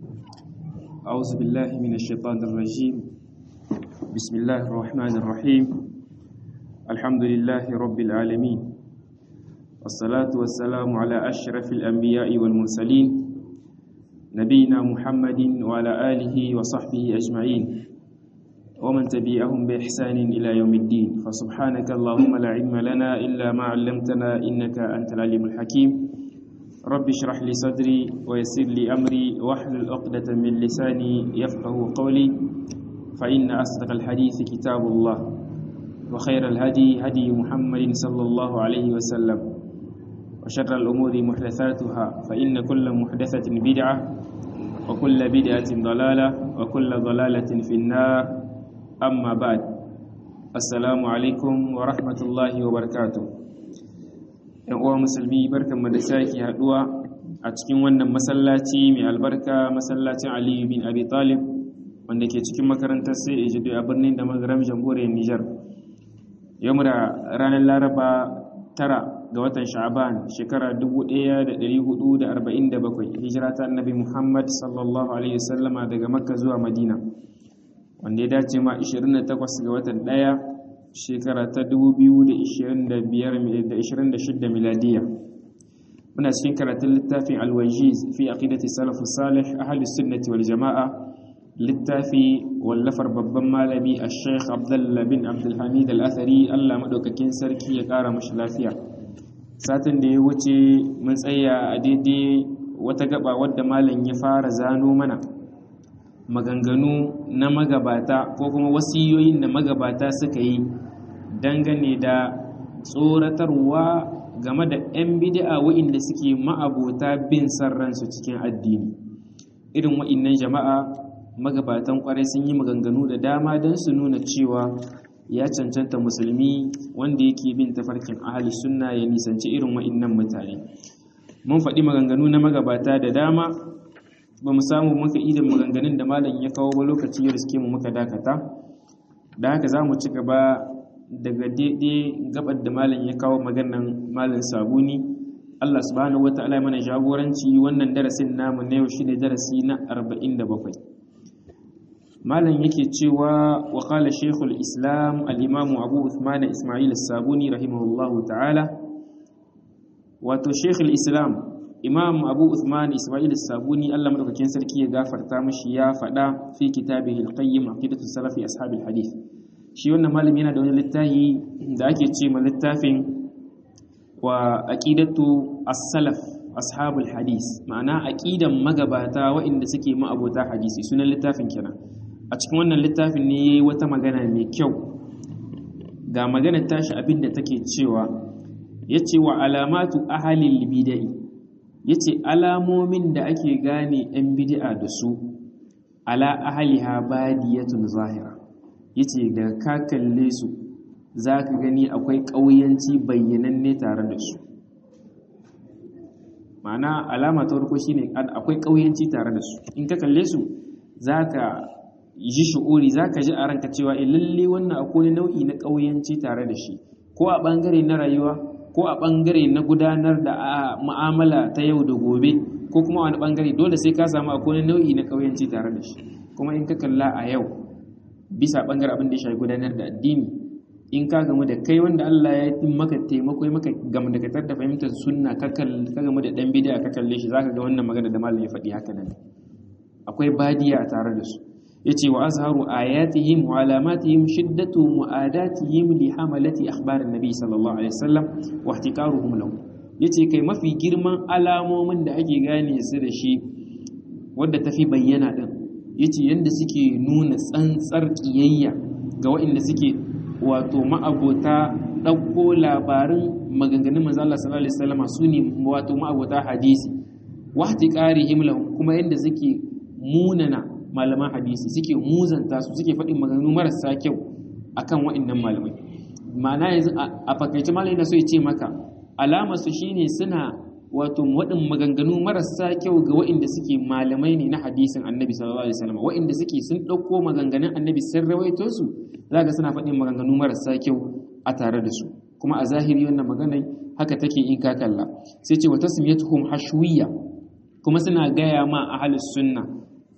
أعوذ بالله من الشيطان الرجيم بسم الله الرحمن الرحيم الحمد لله رب العالمين والصلاة والسلام على أشرف الأنبياء والمرسلين نبينا محمد وعلى آله وصحبه أجمعين ومن تبعهم بإحسان إلى يوم الدين فسبحانك اللهم لا علم لنا إلا ما علمتنا إنك أنت العليم الحكيم رب اشرح لي صدري ويسر لي أمري واحلل عقدة من لساني يفقه قولي فإن أصدق الحديث كتاب الله وخير الهدي هدي محمد صلى الله عليه وسلم وشر الأمور محدثاتها فإن كل محدثة بدعة وكل بدعة ضلالة وكل ضلالة في النار أما بعد السلام عليكم ورحمة الله وبركاته ‘yan uwa musulmi barkan da sake haduwa a cikin wannan masallaci mai albarka masallacin aliyu bin abi talib wanda ke cikin makarantar sai ejido a birnin da magaram jamhuriyar nijar yau da ranar laraba tara ga watan sha'aban shekara 1447 hijira ta annabi muhammad sallallahu alaihi wasallama daga makka zuwa madina wanda ya dace ma 28 ga watan daya shekara ta 2026 miladiya muna cikin karatun littafin alwajiz fi aqidati salafus salih ahlus sunnati wal jamaa littafi wallafar babban malami ash-shaykh abdullah bin abdul hamid al-athari Allah madaukakin sarki ya kara mashi lafiya satin da ya wuce mun tsaya a daidai wata gaba wadda malam ya fara zano mana maganganu na magabata ko kuma wasiyoyin da magabata suka yi dangane da tsoratarwa game da 'yan bid'a wa'inda suke ma'abota bin san ransu cikin addini irin wa'innan jama'a magabatan kwarai sun yi maganganu da dama don su nuna cewa ya cancanta musulmi wanda yake bin tafarkin ahali sunna ya nisanci irin wa'innan mutane mun faɗi maganganu na magabata da dama ba mu samu muka idan maganganun da malam ya kawo ba lokaci ya riske mu muka dakata da haka za mu ci gaba daga daidai gabar da malam ya kawo maganan malam sabuni Allah subhanahu wata'ala mana jagoranci wannan darasin namu na yau shine darasi na 47 malam yake cewa wa qala shaykhul islam al-imam abu uthman isma'il as-sabuni rahimahullahu ta'ala wato shaykhul islam imam abu uthman isma'il sabuni allah madaukakin sarki ya gafarta mashi ya faɗa fi kitabihi al-qayyim aqidatu salafi ashabil hadith shi wannan malami yana da wani littafi da ake ce ma littafin wa aqidatu as-salaf ashabul hadith ma'ana aqidan magabata waɗanda suke ma'abota hadisi sunan littafin kenan a cikin wannan littafin ne yayi wata magana mai kyau ga maganar tashi abinda take cewa yace wa alamatu ahlil bid'ah ya ce alamomin da ake gane 'yan bidi'a da su ala ahaliha badiyatun zahira ya ce da ka kalle su za ka gani akwai ƙauyanci bayyananne tare da su ma'ana alama ta farko shine akwai ƙauyanci tare da su in ka kalle su za ka ji shi'uri za ka ji a ranka cewa lalle wannan akwai nau'i na ƙauyanci tare da shi ko a ɓangare na rayuwa ko a ɓangare na gudanar da mu'amala ta yau da gobe ko kuma wani ɓangare dole sai ka samu akwai nau'i na ƙauyanci tare da shi kuma in ka kalla a yau bisa ɓangare abin da ya shafi gudanar da addini in ka gamu da kai wanda Allah ya yi maka taimako maka gamu da katar da fahimtar sunna ka gamu da ɗan bidiya ka kalle shi zaka ga wannan magana da malam ya faɗi haka nan akwai badiya a tare da su yace wa azharu ayatihim wa alamatihim shiddatu mu'adatihim li hamalati akhbarin nabi sallallahu alaihi wasallam wa ihtiqaruhum lahu yace kai mafi girman alamomin da ake gane su da shi wadda tafi bayyana din yace yanda suke nuna tsantsar kiyayya ga waɗanda suke wato ma'abota ɗauko labarin maganganun manzo Allah sallallahu alaihi wasallam su ne wato ma'abota hadisi wa ihtiqarihim lahu kuma yanda suke munana malaman hadisi suke muzanta su suke faɗin maganganu marasa kyau akan waɗannan malamai ma'ana yanzu a fakaice malamai na so ya ce maka alama su shine suna wato waɗin maganganu marasa kyau ga waɗanda suke malamai ne na hadisin annabi sallallahu alaihi wasallam waɗanda suke sun ɗauko maganganun annabi sun rawaito su zaka suna faɗin maganganu marasa kyau a tare da su kuma a zahiri wannan maganar haka take in ka kalla sai ce wa tasmiyatuhum hashwiyya kuma suna gaya ma ahlus sunna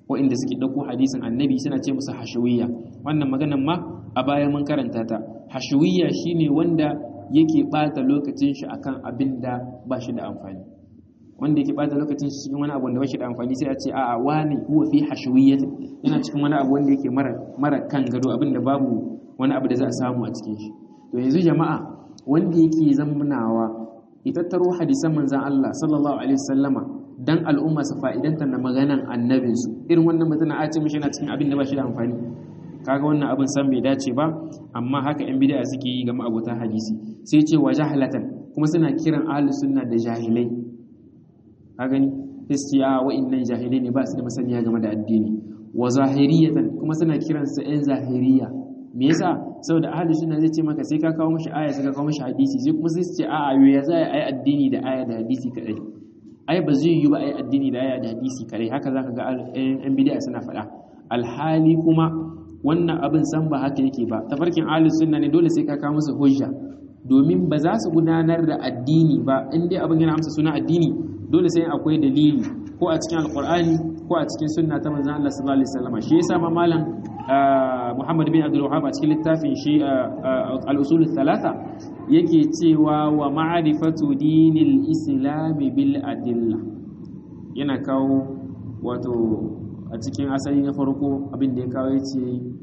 waɗanda suke ɗauko hadisin annabi suna ce musu hashawiyya wannan maganan ma a baya mun karanta ta hashawiyya shine wanda yake ɓata lokacin shi akan abin da ba shi da amfani wanda yake ɓata lokacin shi cikin wani abu da ba shi da amfani sai a ce a'a wani huwa fi hashawiyya yana cikin wani abu wanda yake mara mara kan gado abin da babu wani abu da za a samu a cikin shi to yanzu jama'a wanda yake zamnawa ya tattaro hadisan manzan Allah sallallahu alaihi wasallama dan al'umma su fa'idanta na maganan annabinsu irin wannan mutum a ce mishi yana cikin abin da ba shi da amfani kaga wannan abin san bai dace ba amma haka yan bid'a suke yi ga ma'abota hadisi sai ce wa jahalatan kuma suna kiran ahlus sunna da jahilai ka gani sai a wa'annan jahilai ne ba su da masaniya game da addini wa zahiriyatan kuma suna kiransa yan zahiriya me yasa saboda ahlus sunna zai ce maka sai ka kawo mishi aya sai ka kawo mishi hadisi sai kuma sai su ce a'a yo ya za a yi addini da aya da hadisi kadai ai ba zai yi ba ai addini da aya da hadisi kadai haka zaka ga yan bid'a suna faɗa alhali kuma wannan abin san ba haka yake ba tafarkin ahlus sunna ne dole sai ka kawo musu hujja domin ba za su gudanar da addini ba in dai abin yana amsa suna addini dole sai akwai dalili ko a cikin alqur'ani ko a cikin sunna ta manzon Allah sallallahu alaihi wasallam shi yasa ma malam Muhammad bin Abdul Wahhab a cikin littafin shi al-usul thalatha yake cewa wa ma'rifatu dinil islam bil adilla yana kawo wato a cikin asali na farko abin da ya kawo yace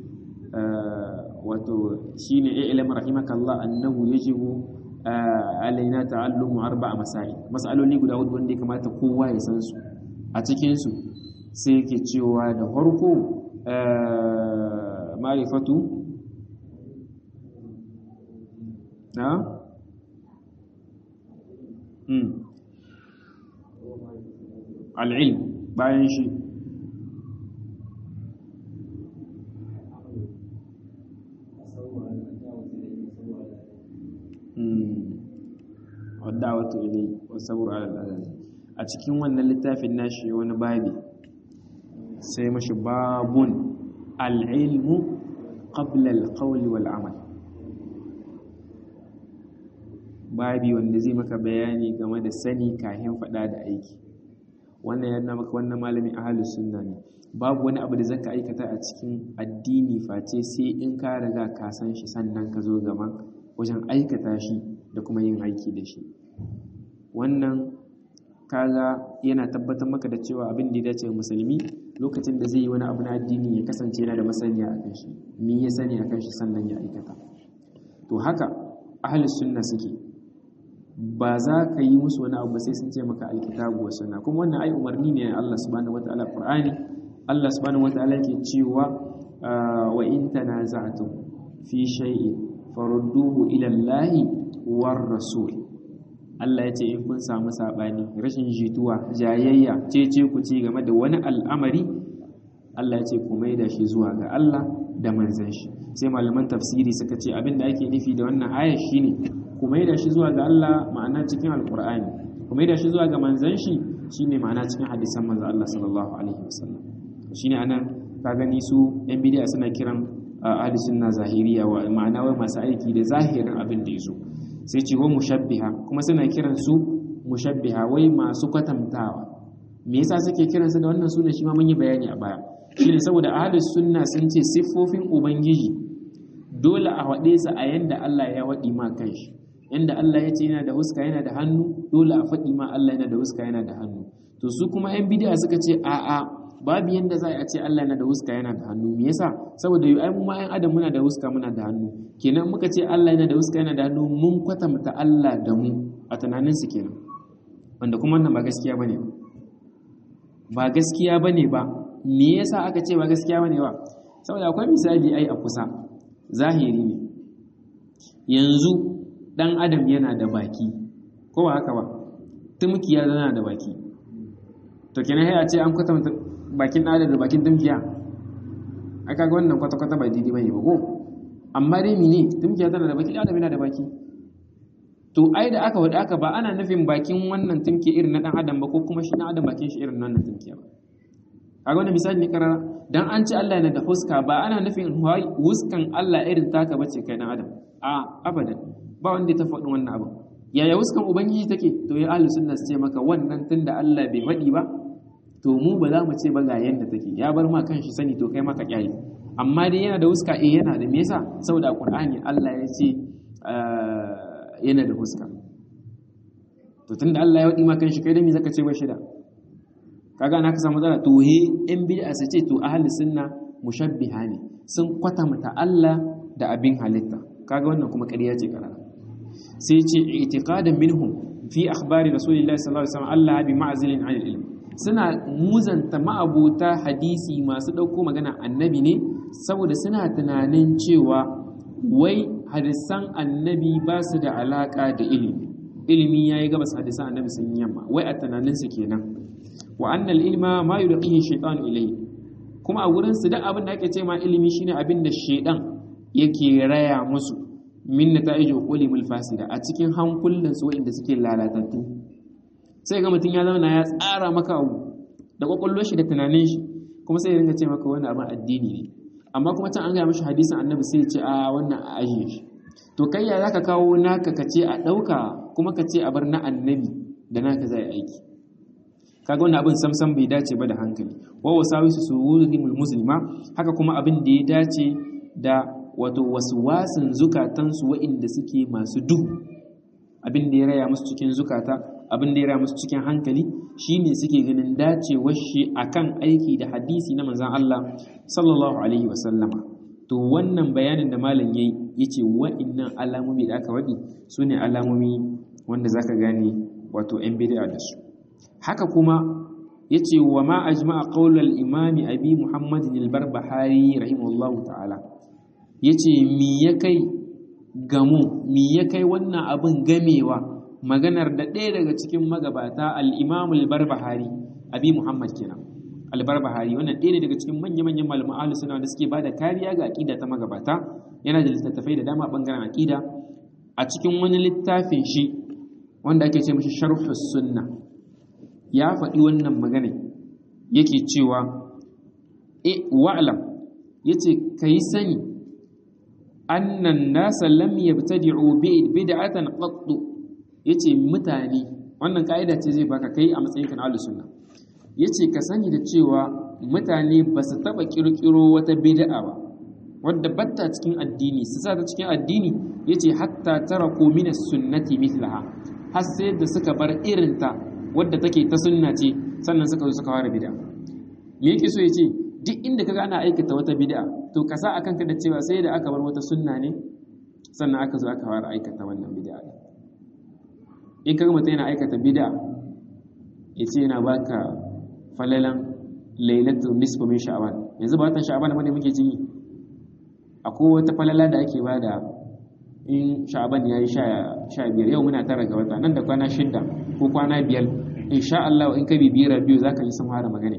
wato shine ilm rahimakallah annahu yajibu alaina ta'allumu arba'a masail mas'aloli guda hudu wanda ya kamata kowa ya san su a cikin su sai yake cewa da farko ma'rifatu na al'ilm bayan shi wadda wato ilai wasabur al'adari a cikin wannan littafin nashi wani babi sai mashi babun al'ilmu qabla al-qawli wal amal babi wanda zai maka bayani game da sani kahin faɗa da aiki wannan yana maka wannan malamin ahlus sunna ne babu wani abu da zaka aikata a cikin addini face sai in ka riga ka san shi sannan ka zo gaban wajen aikata shi da kuma yin aiki da shi wannan kaga yana tabbatar maka da cewa abin da ya dace musulmi lokacin da zai yi wani abu na addini ya kasance yana da masaniya a kan shi me ya sani a kan shi sannan ya aikata to haka ahlus sunna suke ba za ka yi musu wani abu sai sun ce maka alkitabu wa sunna kuma wannan ai umarni ne Allah subhanahu wataala Qur'ani Allah subhanahu wataala yake cewa wa in tanaza'tum fi shay'in farudduhu ila Allah war rasul Allah ya ce in kun samu sabani rashin jituwa jayayya cece ku ci game da wani al'amari Allah ya ce ku maida shi zuwa ga Allah da manzon shi sai malaman tafsiri suka ce abin da ake nufi da wannan aya shine ku maida shi zuwa ga Allah ma'ana cikin alqur'ani ku maida shi zuwa ga manzon shi shine ma'ana cikin hadisan manzon Allah sallallahu alaihi wasallam shine anan ka gani su yan bid'a suna kiran ahli sunna zahiriya wa ma'ana wai masu aiki da zahirin abin da yazo sai ce wa mushabbiha kuma suna kiran su mushabbiha wai masu kwatantawa me yasa suke kiran su da wannan sunan shi ma mun yi bayani a baya shine saboda ahli sunna sun ce siffofin ubangiji dole a waɗe su a yanda Allah ya waɗi ma kanshi yanda Allah ya ce yana da huska yana da hannu dole a faɗi ma Allah yana da huska yana da hannu to su kuma yan bid'a suka ce a'a babu yanda za a ce Allah yana da huska yana da hannu me yasa saboda ai mu ma yan adam muna da huska muna da hannu kenan muka ce Allah yana da huska yana da hannu mun kwatanta Allah da mu a tunanin su kenan wanda kuma wannan ba gaskiya bane ba gaskiya bane ba me yasa aka ce ba gaskiya bane ba saboda akwai misali ai a kusa zahiri ne yanzu dan adam yana da baki ko ba haka ba tumkiya yana da baki to kenan sai a ce an kwatanta bakin ɗan da bakin tumkiya a kaga wannan kwata-kwata ba daidai bane ba ko amma dai mene tumkiya tana da baki adam yana da baki to ai da aka wada aka ba ana nufin bakin wannan tumki irin na dan adam ba ko kuma shi dan adam bakin shi irin wannan tumkiya ba kaga wannan misali ne karara dan an ce Allah yana da huska ba ana nufin huskan Allah irin taka bace kai dan adam a abadan ba wanda ta faɗi wannan abu yaya huskan ubangiji take to ya ahlus sunna su ce maka wannan tunda Allah bai faɗi ba to mu ba za mu ce ba ga yanda take ya bar ma kanshi sani to kai maka kyale amma dai yana da huska eh yana da me yasa saboda Qur'ani Allah ya ce yana da huska to tunda Allah ya wadi ma kanshi kai da me zaka ce ba shida kaga na ka samu matsala to he in bid'a sai ce to ahli sunna mushabbiha ne sun kwatanta Allah da abin halitta kaga wannan kuma ƙarya ce karara sai ce itiqadan minhum fi akhbari rasulillahi sallallahu alaihi wasallam Allah bi ma'zilin 'anil ilm suna muzanta ma'abuta hadisi masu dauko magana annabi ne saboda suna tunanin cewa wai hadisan annabi ba su da alaka da ilimi ilimi yayi gabas hadisan annabi sun yamma wai a tunanin su kenan wa annal ilma ma yulqihi shaytan ilayhi kuma a wurin su duk abin da ake ce ma ilimi shine abin da shaydan yake raya musu min nata'ij uqulimul fasida a cikin hankulan su wanda suke lalatattu sai ga mutum ya zama ya tsara maka abu da kwakwalwar shi da tunanin shi kuma sai ya ringa ce maka wannan abin addini ne amma kuma can an gaya mashi hadisin annabi sai ya ce a wannan a ajiye shi to kai ya zaka kawo naka ka ce a ɗauka kuma ka ce a bar na annabi da naka zai aiki kaga wannan abin samsam bai dace ba da hankali wa wasawisu suwurimul muslima haka kuma abin da ya dace da wato waswasin zukatansu waɗanda suke masu duhu abin da ya raya musu cikin zukata abin da ya raya musu cikin hankali shine suke ganin dacewar shi akan aiki da hadisi na manzon Allah sallallahu alaihi wasallama to wannan bayanin da malam yayi yace wa'annan alamomi da aka wadi sune alamomi wanda zaka gane wato yan bid'a da su haka kuma yace wa ma ajma'a qaulal imami abi muhammadin al-barbahari rahimahullahu ta'ala yace mi ya kai gamu mi ya kai wannan abin gamewa maganar da ɗaya daga cikin magabata al-imam al-barbahari abi muhammad kenan al-barbahari wannan ɗaya ne daga cikin manya-manyan malaman ahlus sunna da suke bada kariya ga aqida ta magabata yana da littattafai da dama bangaren aqida a cikin wani littafin shi wanda ake ce mishi sharhus sunna ya faɗi wannan magana yake cewa e wa'lam yace kai sani annan nasa lam yabtadi'u bid'atan qattu yace mutane wannan kaida ce zai baka kai a matsayin kan ahlus sunna yace ka sani da cewa mutane ba su taba kirkiro wata bid'a ba wadda batta cikin addini su sa ta cikin addini yace hatta taraku min sunnati mithlaha har sai da suka bar irinta wadda take ta sunna ce sannan suka zo suka fara bid'a me yake so yace duk inda kaga ana aikata wata bid'a to ka sa akan ka da cewa sai da aka bar wata sunna ne sannan aka zo aka fara aikata wannan bid'a in kaga mutum yana aikata bid'a yace yana baka falalan lailatul nisfu min sha'ban yanzu ba watan sha'ban bane muke ji akwai wata falala da ake bada in sha'ban yayi sha biyar yau muna tara ga wata nan da kwana shida ko kwana biyar insha Allah in ka bibiyar biyu zaka yi sun fara magana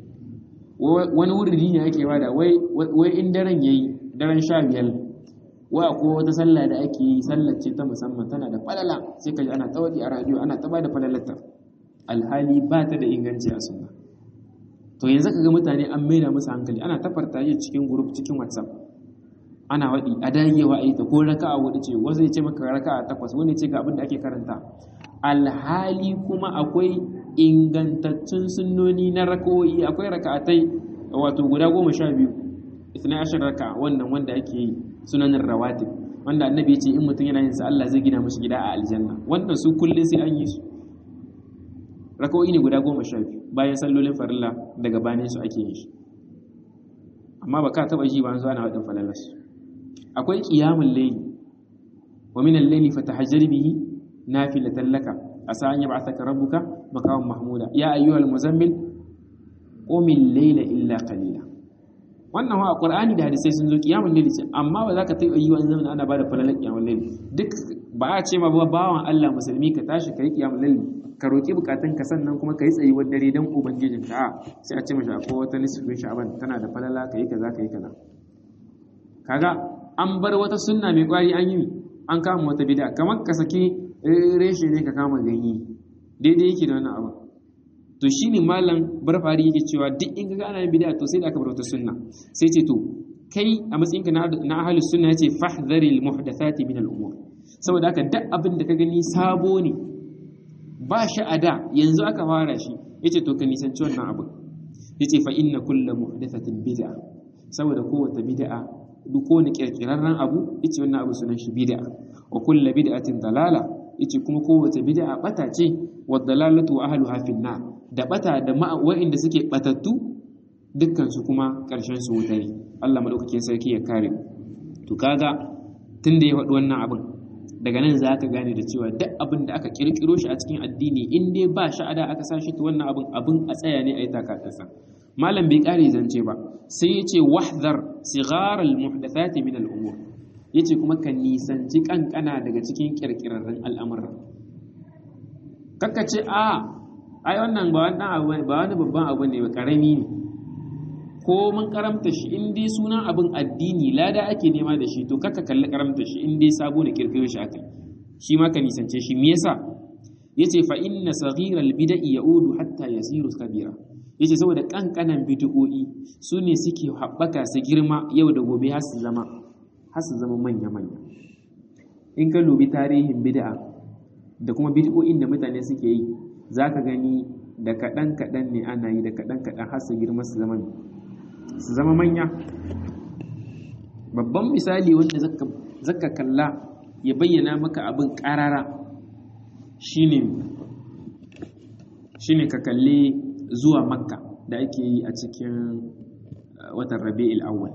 wani wuridi ne ake bada wai wai in daren yayi daren sha biyar wai akwai wata sallah da ake yi sallar ce ta musamman tana da falala sai ka ji ana tawadi a radio ana ta bada falalarta alhali ba ta da inganci a sunna to yanzu ka ga mutane an maida musu hankali ana tafarta yi cikin group cikin whatsapp ana waɗi a dagewa a yi ta ko raka'a wadda ce wasu ya ce maka raka'a takwas wani ce ga abin da ake karanta alhali kuma akwai ingantattun sunnoni na raka'o'i akwai raka'atai wato guda goma sha biyu isna ashar raka'a wannan wanda ake yi sunanin rawatib wanda annabi ya ce in mutum yana yin sa Allah zai gina mashi gida a aljanna wannan su kullum sai an yi su raka'o'i ne guda goma sha biyu bayan sallolin farilla daga bayan su ake yin shi amma ba ka taba ji ba an zo ana wadin falalas akwai qiyamul layli wa min al-layli fatahajjar bihi nafilatan laka asa an yab'athaka rabbuka maqaman mahmuda ya ayyuhal muzammil qum al-layla illa qalila wannan wa qur'ani da hadisai sun zo qiyamul layli ce amma ba za ka taba yi wani zaman ana bada falalar qiyamul layli duk ba a ce ma ba bawan Allah musulmi ka tashi kai qiyamul layli ka roƙi bukatun ka sannan kuma ka yi tsayuwar dare don ubangijin ka sai a ce mashi akwai wata nisfin sha'aban tana da falala ka yi kaza ka yi kaza kaga an bar wata sunna mai kwari an yi an kama wata bid'a kamar ka saki reshe ne ka kama ganye daidai yake da wannan abu to shine malam barfari yake cewa duk in ga ana yin bid'a to sai da aka bar wata sunna sai ce to kai a matsayinka na ahlus sunna yace fahdharil muhdathati min al-umur saboda haka duk abin da ka gani sabo ne ba shi a da yanzu aka fara shi yace to ka nisanci wannan abu yace fa inna kullu muhdathatin bid'a saboda kowace bid'a duk wani kirkirarren abu yace wannan abu sunan shi bid'a wa kullu bid'atin dalala yace kuma kowace bid'a bata ce wa dalalatu ahluha fin nar da bata da wa'inda suke batattu dukkan su kuma karshen su wuta ne Allah madaukakin sarki ya kare to kaga tunda ya faɗi wannan abin daga nan za ka gane da cewa duk abin da aka kirkiro shi a cikin addini in dai ba sha'ada aka sa shi to wannan abin abin a tsaya ne a yi takatarsa malam bai kare zance ba sai ya ce wahdar sigaral muhdathati min al-umur yace kuma ka nisanci kankana daga cikin kirkirarren al'amura kakka ce a ai wannan ba wannan abu ba wani babban abu ne ba karami ne ko mun karamta shi in dai sunan abin addini lada ake nema da shi to kaka kalli karamta shi in dai sabo ne kirkiro shi akai shi ma ka nisance shi me yasa yace fa inna saghiral bid'i yaudu hatta yasiru kabira yace saboda kankanan bid'o'i su ne suke haɓaka su girma yau da gobe har su zama har su zama manya manya in ka lubi tarihin bid'a da kuma bid'o'in da mutane suke yi zaka gani da kaɗan kaɗan ne ana yi da kaɗan kaɗan har su girma su zama su zama manya babban misali wanda zaka kalla ya bayyana maka abin ƙarara shine shine ka kalli zuwa makka da ake yi a cikin watan rabi'il awwal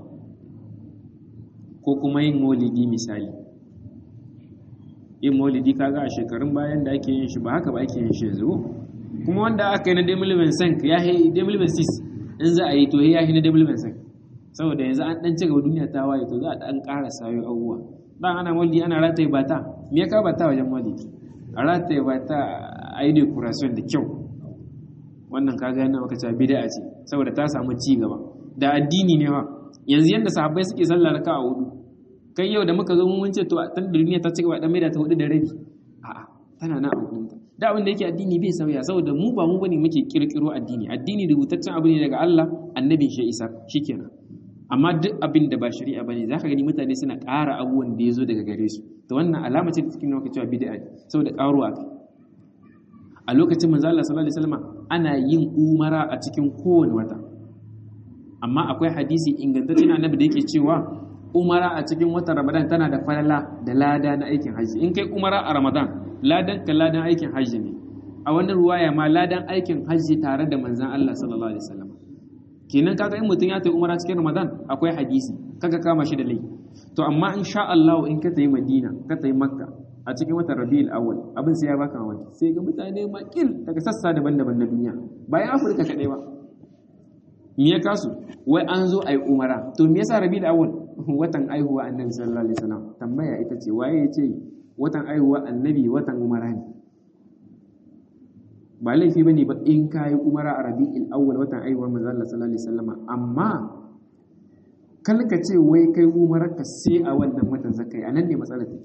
ko kuma yin maulidi misali yin maulidi kaga a shekarun bayan da ake yin shi ba haka ba ake yin shi yanzu kuma wanda aka yi na demilibin sank ya yi demilibin sis in za a yi to ya yi na demilibin sank saboda yanzu an dan cigaba duniya ta waye to za a dan ƙara sayo abubuwa dan ana maulidi ana rataye bata me ya ka bata wajen maulidi a rataye bata a yi decoration da kyau wannan kaga yana maka cewa bid'a ce saboda ta samu ci gaba da addini ne fa yanzu yanda sahabbai suke sallar raka a hudu kai yau da muka zo mun ce to tun da duniya ta ci gaba dan maida ta hudu da rabi a'a tana nan a hudun da abin da yake addini bai sauya saboda mu ba mu bane muke kirkiro addini addini rubutaccen abu ne daga Allah annabi shi isa shikenan amma duk abin da ba shari'a bane zaka gani mutane suna ƙara abubuwan da yazo daga gare su to wannan alama ce da cikin nuna cewa bid'a ne saboda ƙaruwa kai a lokacin manzo Allah sallallahu alaihi wasallam ana yin umara a cikin kowane wata amma akwai hadisi ingantacce na annabi da yake cewa umara a cikin watan Ramadan tana da falala da lada na aikin haji in kai umara a Ramadan ladan ka ladan aikin haji ne a wani ruwaya ma ladan aikin haji tare da manzon Allah sallallahu alaihi wasallam kenan kaga in mutum ya tayi umara cikin Ramadan akwai hadisi kaga kama shi da laifi to amma insha Allah in ka tayi Madina ka tayi Makka a cikin watan rabi'ul awwal abin sai ya baka mamaki sai ga mutane makil daga sassa daban-daban na duniya bayan afirka kadai ba me ya kasu wai an zo ayi umara to me yasa rabi'ul awwal watan aihuwa annabi sallallahu alaihi wasallam tambaya ita ce waye ya ce watan aihuwa annabi watan umara ne ba laifi bane ba in kai umara a rabi'ul awwal watan aihuwa manzo Allah sallallahu alaihi wasallam amma kalka ce wai kai umararka sai a wannan watan zakai anan ne matsalar take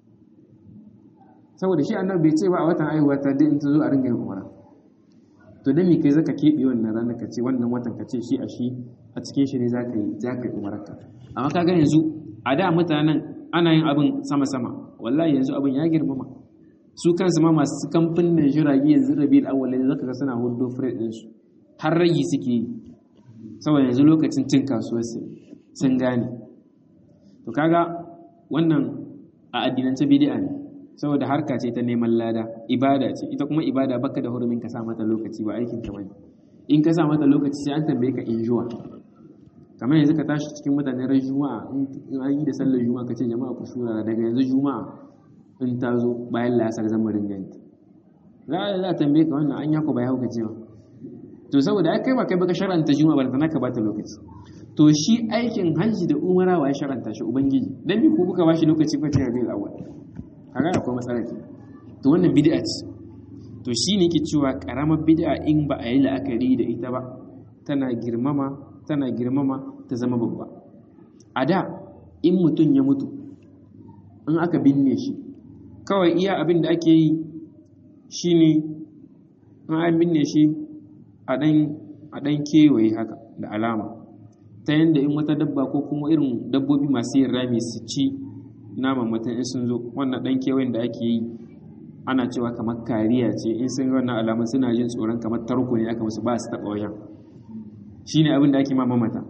saboda shi annabi bai ce ba a watan aihuwa ta dai in ta zo a ringa yin umara to dan me kai zaka keɓe wannan ranar ka ce wannan watan ka ce shi a shi a cikin shi ne zaka yi zaka yi umararka amma kaga yanzu a da mutanen ana yin abin sama sama wallahi yanzu abin ya girmama su kansu ma masu kamfanin jirage yanzu rabi da awwal zaka ga suna hudo freight din su har ragi suke yi saboda yanzu lokacin cin kasuwar sun gane to kaga wannan a addinance bid'a ne saboda harka ce ta neman lada ibada ce ita kuma ibada baka da hurumin ka sa mata lokaci ba aikin ka bane in ka sa mata lokaci sai an tambaye ka injuwa kamar yanzu ka tashi cikin mutane ran juma'a in an yi da sallar juma'a ka ce jama'a ku shura daga yanzu juma'a in ta zo bayan lasar zama ringanta za a tambaye ka wannan an yako ba ya hukace ba to saboda ai kai ba kai baka sharanta juma'a ba tana ka bata lokaci to shi aikin hajji da umara wa ya sharanta shi ubangiji dan bi ku kuka bashi lokaci fa ta rabiul awwal kaga akwai matsala ce to wannan bid'a ce to shine yake cewa karamar bid'a in ba a yi la'akari da ita ba tana girmama tana girmama ta zama babba a da in mutum ya mutu in aka binne shi kawai iya abin da ake yi shine in an binne shi a ɗan kewaye haka da alama ta yadda in wata dabba ko kuma irin dabbobi masu yin rami su ci naman mutum in sun zo wannan ɗan kewayen da ake yi ana cewa kamar kariya ce in sun wannan alamun suna jin tsoron kamar tarko ne aka musu ba su taɓa wajen shine abin da ake ma mamata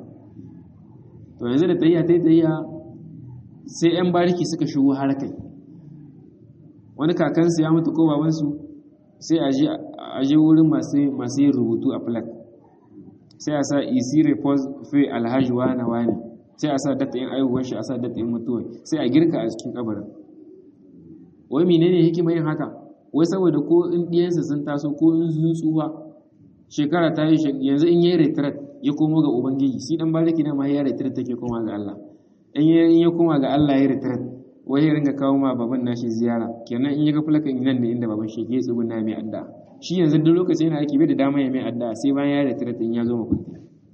to yanzu da tayya ta tayya sai yan bariki suka shigo har kai wani kakansu ya mutu ko babansu sai a je wurin masu yin rubutu a flag sai a sa isi repose fi alhaji wane wane sai a sa data yin aiwuwar shi a sa data yin mutuwar sai a girka a cikin kabarin wai menene hikima yin haka wai saboda ko in ɗiyansa sun taso ko in sun tsufa shekara ta yi yanzu in yi retret ya komo ga ubangiji shi dan bariki na ma ya retret take koma ga Allah in ya koma ga Allah ya retret wai ya ringa kawo ma baban nashi ziyara kenan in ya ga fulakan nan ne inda baban shi ke tsuguna mai adda shi yanzu duk lokacin yana aiki bai da dama ya mai adda sai bayan ya retret in ya zo makunta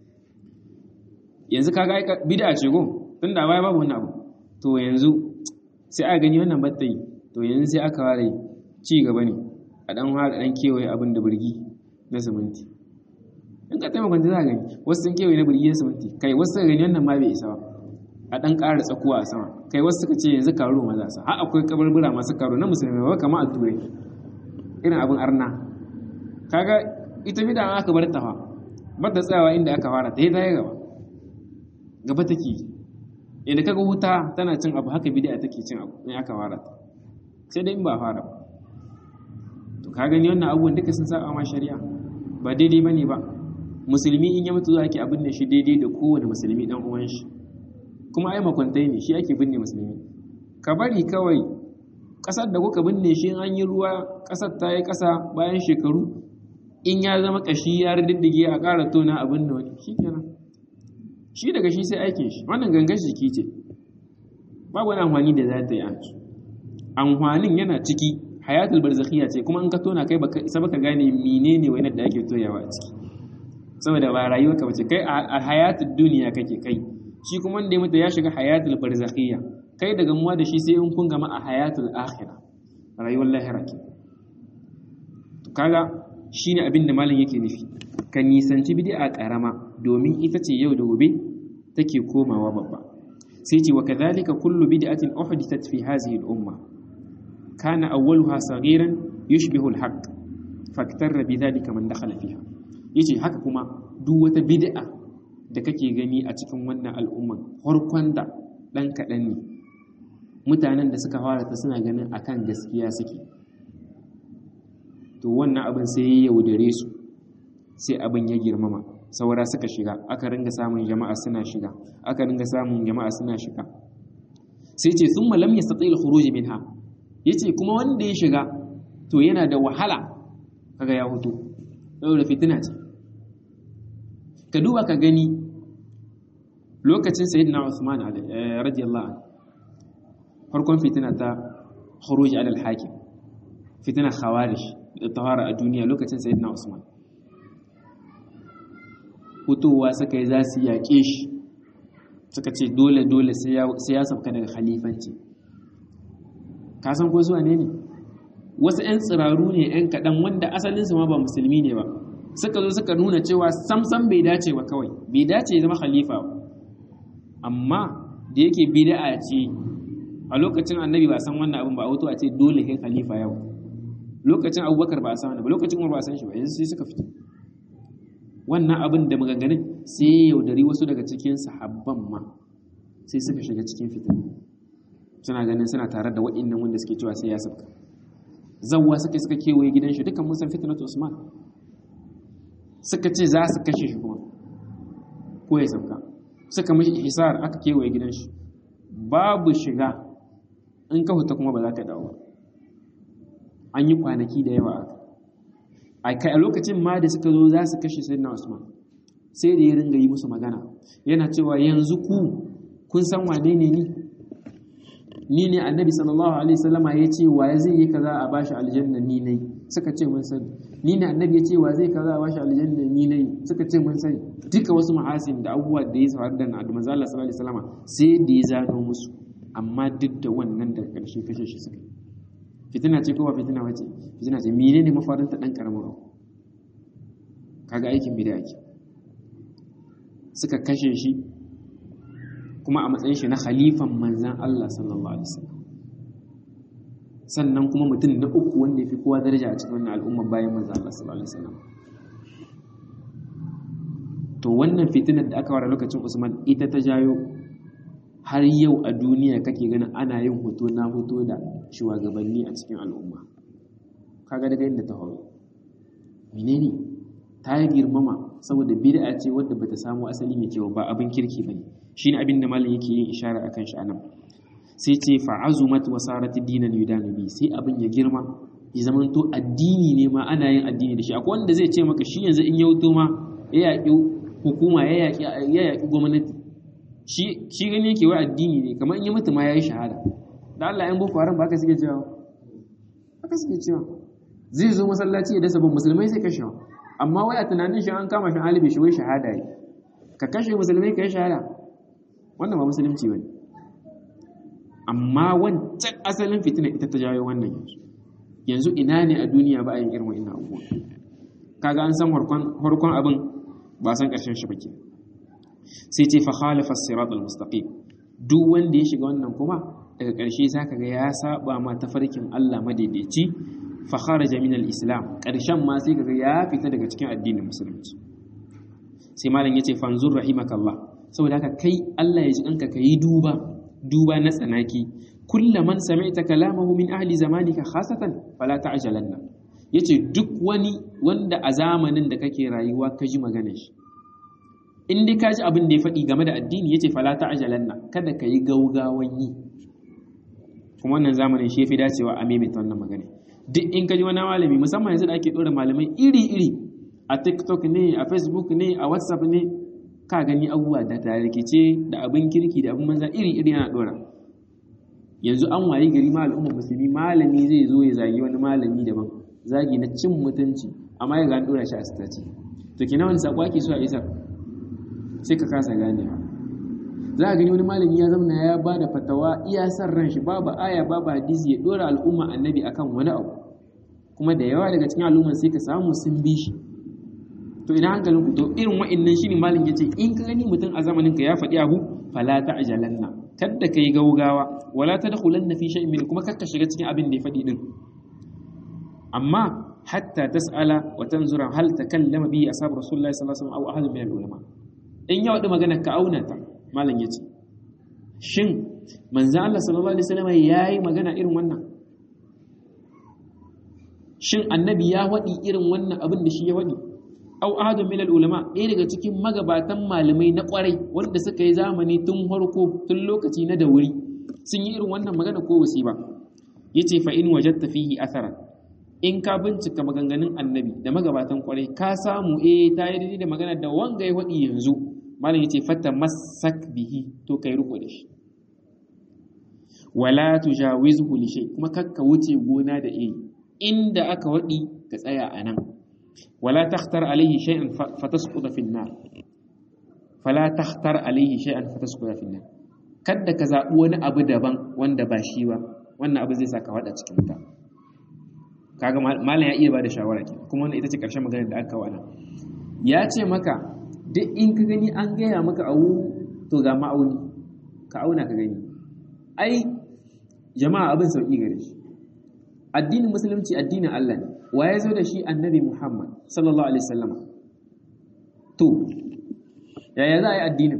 yanzu kaga bid'a ce go tunda baya babu wannan abu to yanzu sai aka gani wannan batta yi to yanzu sai aka ware ci gaba ne a dan fara dan kewaye abin da burgi na siminti in ka taimaka za ka gani wasu sun kewaye na burgi na siminti kai wasu suka gani wannan ma bai isa ba a dan ƙara tsakuwa a sama kai wasu suka ce yanzu karo maza sa har akwai kabarbura masu karo na musulmi ba kamar a turai irin abin arna kaga ita bida an aka bar ta fa ba ta tsayawa inda aka fara ta yi ta yi gaba gaba take yadda kaga wuta tana cin abu haka bid'a take cin abu in aka fara ta sai dai in ba fara ba to ka gani wannan abubuwan duka sun saba ma shari'a ba daidai bane ba musulmi in ya mutu za ki abin da shi daidai da kowane musulmi dan uwan shi kuma ai makwantai ne shi ake binne musulmi ka bari kawai kasar da kuka binne shi an yi ruwa kasar ta yi kasa bayan shekaru in ya zama kashi ya riddige a ƙara tona abin da wani shi kenan shi daga shi sai aikin shi wannan gangan jiki ce babu wani amfani da za ta yi an amfanin yana ciki hayatul barzakhiya ce kuma in ka tona kai baka isa baka gane menene wani da ake toyawa a ciki saboda ba rayuwa ka bace kai a hayatul duniya kake kai shi kuma wanda ya mutu ya shiga hayatul barzakhiya kai daga muwa da shi sai in kun gama a hayatul akhirah rayuwar lahira ke to kaga shine abin da malam yake nufi ka nisanci bid'a karama domin ita ce yau da gobe take komawa babba sai ce wa kadhalika kullu bid'atin uhdithat fi hadhihi al-umma kana awwaluha saghiran yushbihu al-haqq faktarra bidhalika man dakhala fiha yace haka kuma duk wata bid'a da kake gani a cikin wannan al'umman farkon da dan kadan ne mutanen da suka fara ta suna ganin akan gaskiya suke to wannan abin sai ya yaudare su sai abin ya girmama saura suka shiga aka ringa samun jama'a suna shiga aka ringa samun jama'a suna shiga sai ce sun malam ya satsi al-khuruj minha yace kuma wanda ya shiga to yana da wahala kaga ya hutu saboda fitina ce ka duba ka gani lokacin sayyidina Usman radiyallahu anhu farkon fitina ta khuruj ala al-hakim fitina khawarij da tawara a duniya lokacin sayyidina Usman fitowa suka yi za su yaƙe shi suka ce dole-dole sai ya sauka daga khalifanci ka san ko zuwa ne ne wasu 'yan tsiraru ne 'yan kaɗan wanda asalinsu ma ba musulmi ne ba suka zo suka nuna cewa samsam bai dace ba kawai bai dace ya zama khalifa ba amma da yake bid'a ce a lokacin annabi ba san wannan abin ba a wato a ce dole kai khalifa yau lokacin abubakar ba a san wannan ba lokacin umar ba a san shi ba yanzu sai suka fito wannan abin da maganganun sai ya yaudari wasu daga cikin sahabban ma sai suka shiga cikin fitina suna ganin suna tare da waɗannan wanda suke cewa sai ya sabka zawwa suka suka kewaye gidan shi dukkan mun san fitnatu usman suka ce za su kashe shi kuma ko ya sabka suka mishi hisar aka kewaye gidan shi babu shiga in ka huta kuma ba za ka dawo an yi kwanaki da yawa aka a lokacin ma da suka zo za su kashe sayyidina Usman sai da ya ringa yi musu magana yana cewa yanzu ku kun san wane ne ni ni ne annabi sallallahu alaihi wasallama ya ce wa zai yi kaza a bashi aljanna ni ne suka ce mun sani ni ne annabi ya ce wa zai kaza a bashi aljanna ni ne suka ce mun sani duka wasu ma'asin da abubuwa da ya faru da annabi manzo Allah sallallahu alaihi wasallama sai da ya zano musu amma duk da wannan da karshe kashe shi suka fitina ce ko ba fitina wace fitina ce menene mafarin ta dan karamin abu kaga aikin bid'a ke suka kashe shi kuma a matsayin shi na khalifan manzan Allah sallallahu alaihi wasallam sannan kuma mutum na uku wanda ya fi kowa daraja a cikin wannan al'umma bayan manzo Allah sallallahu alaihi wasallam to wannan fitinar da aka wara lokacin Usman ita ta jayo har yau a duniya kake ganin ana yin hoto na hoto da shugabanni a cikin al'umma kaga daga inda ta horo menene ta yi girmama saboda bid'a ce wadda bata samu asali mai kyau ba abin kirki bane shine abin da malam yake yin ishara akan shi anan sai ce fa'azumat wa sarat dinan yudanu bi sai abin ya girma ya zamanto addini ne ma ana yin addini da shi akwai wanda zai ce maka shi yanzu in ya wuto ma ya yaƙi hukuma ya yaƙi ya yaƙi gwamnati shi shi gani yake wai addini ne kamar in ya mutu ma yayi shahada da Allah yan boko haram ba ka suke cewa haka suke cewa zai zo masallaci ya dasa ban musulmai sai kashe amma wai a tunanin shi an kama shi alibi shi wai shahada yi ka kashe musulmai ka yi shahada wannan ba musulunci bane amma wancan asalin fitina ita ta jawo wannan yanzu yanzu ina ne a duniya ba a yin irin wa'in abubuwa kaga an san harkon abin ba san ƙarshen shi bake sai ce fa khalafa sirat al-mustaqim duk wanda ya shiga wannan kuma daga ƙarshe zaka ga ya saba ma tafarkin Allah madaidaici fa kharaja min al-islam ƙarshen ma sai kaga ya fita daga cikin addinin musulunci sai malam yace fanzur rahimakallah saboda haka kai Allah ya ji kanka kai duba duba na tsanaki kulla man sami'ta kalamahu min ahli zamanika khasatan fala ta'jalanna yace duk wani wanda a zamanin da kake rayuwa ka ji maganar shi in dai ka ji abin da ya faɗi game da addini yace fala ta'jalanna kada ka yi gaugawan yi kuma wannan zamanin shi yafi dacewa a maimaita wannan magana duk in ka ji wani malami musamman yanzu da ake ɗora malamai iri-iri a tiktok ne a facebook ne a whatsapp ne ka gani abubuwa da tarikice da abin kirki da abin manza iri-iri yana ɗora yanzu an wayi gari ma al'ummar musulmi malami zai zo ya zagi wani malami daban zagi na cin mutunci amma ya gani ɗora shi a sitaci to kina wani saƙo ake so a isar sai ka kasa ganewa za a gani wani malami ya zama ya ba da fatawa iya san ran shi babu aya babu hadisi ya ɗora al'umma annabi akan wani abu kuma da yawa daga cikin al'umman sai ka samu sun bi shi to ina hankalin ku to irin wa'annan shine malam yace in ka gani mutum a zamanin ka ya faɗi abu fala ta'jalanna kadda kai gaugawa wala tadkhulanna fi shay'in min kuma kakka shiga cikin abin da ya faɗi din amma hatta tas'ala wa tanzura hal takallama bi ashab rasulullahi sallallahu alaihi wasallam aw ahad min al-ulama in ya wadi magana ka auna ta malam yace shin manzo Allah sallallahu alaihi wasallam yayi magana irin wannan shin annabi ya wadi irin wannan abin da shi ya wadi aw ahadun min ulama ɗaya daga cikin magabatan malamai na ƙwarai wanda suka yi zamani tun farko tun lokaci na da wuri sun yi irin wannan magana ko wasi ba yace fa in wajadta fihi athara in ka bincika maganganun annabi da magabatan ƙwarai ka samu eh ta yi daidai da magana da wanga ya waɗi yanzu malam yace fatta masak bihi to kai riko da shi wala tujawizhu li shay kuma kakka wuce gona da iri inda aka waɗi ka tsaya a nan ولا تختر عليه شيئا فتسقط في النار فلا تختر عليه شيئا فتسقط في النار kada ka zaɓi wani abu daban wanda ba shi ba wannan abu zai saka wada cikin wuta kaga malam ya iya ba da shawara ke kuma wannan ita ce ƙarshen maganar da aka kawo nan ya ce maka duk in ka gani an gaya maka abu to ga ma'auni ka auna ka gani ai jama'a abin sauƙi gare shi addinin musulunci addinin Allah ne wa ya zo da shi annabi Muhammad sallallahu alaihi wasallam to yaya za a yi addinin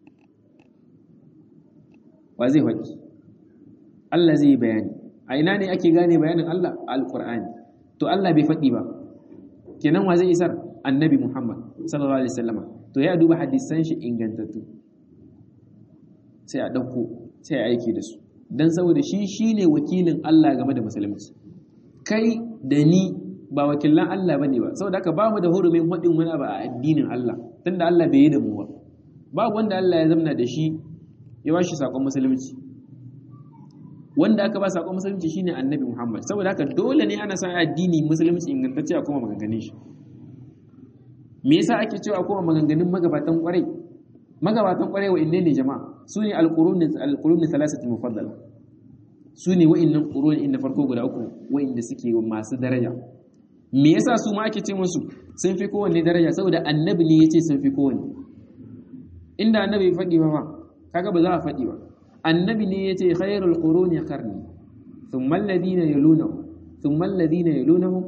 wa zai faɗi Allah zai yi bayani a ina ne ake gane bayanin Allah a alƙur'ani to Allah bai faɗi ba kenan wa zai isar annabi Muhammad sallallahu alaihi wasallam to ya duba hadisan shi ingantattu sai a ɗauko sai a aiki da su don saboda shi shine wakilin Allah game da musulunci kai da ni ba wakilan Allah bane ba saboda haka ba mu da hurumin hadin wani abu a addinin Allah tunda Allah bai yi da mu ba babu wanda Allah ya zamna da shi ya bashi sakon musulunci wanda aka ba sakon musulunci shine annabi Muhammad saboda haka dole ne ana san addini musulunci ingantacce a kuma maganganun shi me yasa ake cewa kuma maganganun magabatan kwarai magabatan kwarai wa inne ne jama'a su ne alqurun alqurun thalathatu mufaddala su ne wa'innan qurun inda farko guda uku wa'inda suke masu daraja me yasa su ma ake ce musu sun fi kowanne daraja saboda annabi ne yace sun fi kowanne inda annabi ya faɗi ba ma kaga ba za a faɗi ba annabi ne yace khairul quruni qarni thumma alladhina yalunahum thumma alladhina yalunahum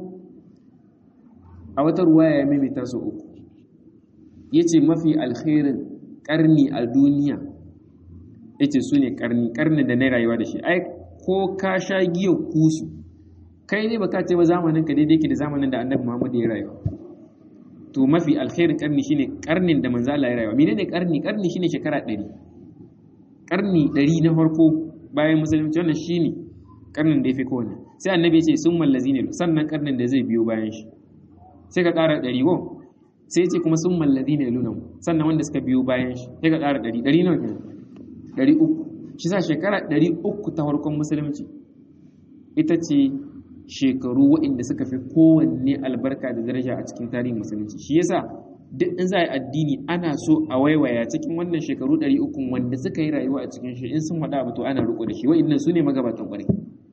a wata ruwaya ya mimita su uku yace mafi alkhairin karni a duniya yace su ne karni karni da na rayuwa da shi ai ko ka sha giya kusu kai ne baka ce ba zamanin ka daidai ke da zamanin da annabi Muhammad ya rayuwa to mafi alkhairin karni shine karnin da manzo Allah ya rayuwa menene karni karni shine shekara 100 karni 100 na farko bayan musulunci wannan shine karnin da yafi kowanne sai annabi ya ce sun mallazine sannan karnin da zai biyo bayan shi sai ka ƙara 100 go sai ya ce kuma sun mallazine luna sannan wanda suka biyo bayan shi sai ka ƙara 100 100 nawa kenan 300 shi sa shekara 300 ta farkon musulunci ita ce shekaru waɗanda suka fi kowanne albarka da daraja a cikin tarihin musulunci shi yasa duk in za a yi addini ana so a waiwaya cikin wannan shekaru 300 wanda suka yi rayuwa a cikin shi in sun faɗa abu to ana riko da shi wa'annan su ne magabatan ƙwarai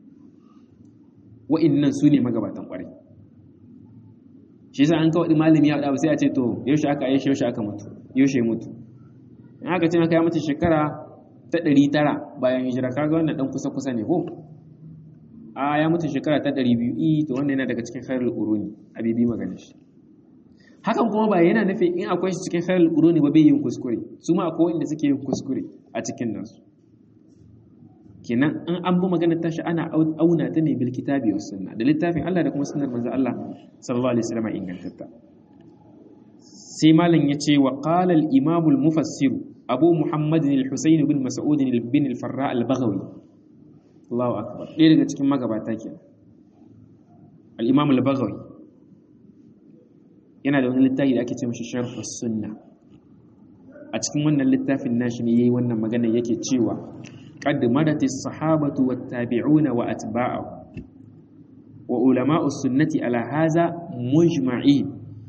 wa'annan su ne magabatan ƙwarai shi yasa an kawai malami ya faɗa sai a ce to yaushe aka yi yaushe aka mutu yaushe mutu in aka ce maka ya mutu shekara ta 900 bayan hijira kaga wannan dan kusa kusa ne ko a ya mutu shekara ta ɗari biyu i to wannan yana daga cikin khairul quruni a bibi magana shi hakan kuma ba yana nufin in akwai shi cikin khairul quruni ba bai yin kuskure su ma akwai wanda suke yin kuskure a cikin nasu kenan an an bi maganar tashi ana auna ta ne bil kitabi was sunna da littafin Allah da kuma sunnar manzo Allah sallallahu alaihi wasallam ingantatta sai malam yace wa qala al imam al mufassir abu muhammad al husayn bin mas'ud bin al farra al baghawi Allahu akbar ɗaya daga cikin magabata ke al-imam al-baghawi yana da wani littafi da ake ce mashi sharh sunna a cikin wannan littafin nashi ne yayi wannan magana yake cewa qad madati as-sahabatu wat-tabi'una wa atba'u wa ulama'u sunnati ala hadha mujma'in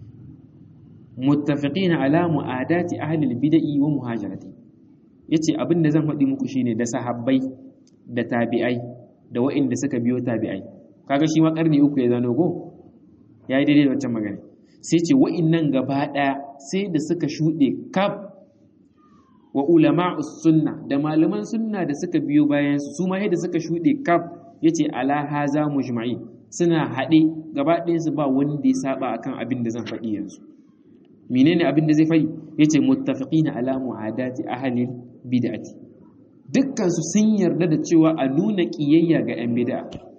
muttafiqin ala mu'adati ahli al-bid'i wa muhajirati yace abinda zan faɗi muku shine da sahabbai da tabi'ai da wa'inda suka biyo tabi'ai kaga shi ma karni uku ya zano go ya yi daidai da wancan magana sai ce wa'innan gaba ɗaya sai da suka shuɗe kaf wa ulama sunna da malaman sunna da suka biyo bayan su su ma da suka shuɗe kaf yace ala haza mujma'i suna haɗe gaba ɗayan su ba wanda ya saba akan abin da zan faɗi yanzu menene abin da zai faɗi yace muttafiqina ala mu'adati ahli bid'ati dukkansu sun yarda da cewa a nuna ƙiyayya ga 'yan bida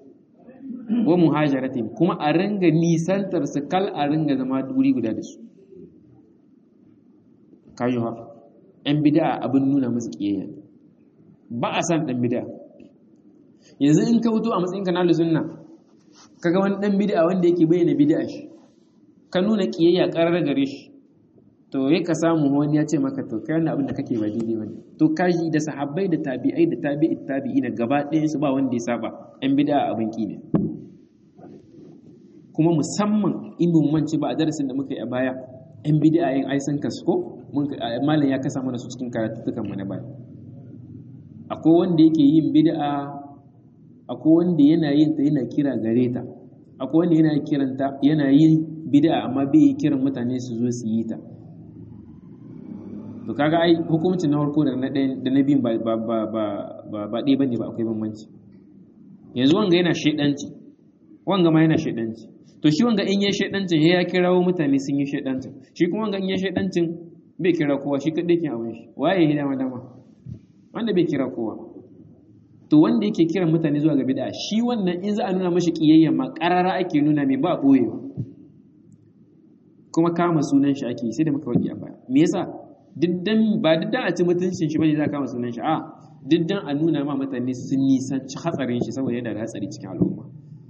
wa muhajaratin kuma a ringa nisantar su kal a ringa zama duri guda da su kayo ha 'yan bida abin nuna musu ƙiyayya ba a san ɗan bida yanzu in ka wuto a matsayin kanalu sunna kaga wani ɗan bida wanda yake bayyana bida shi ka nuna ƙiyayya ƙarar gare shi to ya ka samu wani ya ce maka to kai wannan abin da kake ba daidai bane to kaji da sahabbai da tabi'ai da tabi'i tabi'ina gaba ɗayan su ba wanda ya saba yan bid'a abin ki ne kuma musamman in mun mance ba a darasin da muka yi a baya yan bid'a yin ai sun kasko mun malam ya kasa mana su cikin karatutukan mu na baya akwai wanda yake yin bid'a akwai wanda yana yin ta yana kira gare ta akwai wanda yana kiranta yana yin bid'a amma bai kiran mutane su zo su yi ta to kaga ai hukuncin na farko da na ɗaya da na biyun ba ba ba ba ba ba ɗaya bane ba akwai bambanci yanzu wanga yana shedanci wanga ma yana shedanci to shi wanga in ya shedancin ya kirawo mutane sun yi shedancin shi kuma wanga in ya shedancin bai kira kowa shi kadai ke abin shi waye ya dama dama wanda bai kira kowa to wanda yake kiran mutane zuwa ga bid'a shi wannan in za a nuna mashi kiyayya ma karara ake nuna mai ba boyewa kuma kama sunan shi ake sai da muka wadi a baya me yasa diddan ba diddan a ci mutuncin shi bane za kama sunan shi a diddan a nuna ma mutane sun nisanci hatsarin shi saboda yana da hatsari cikin al'umma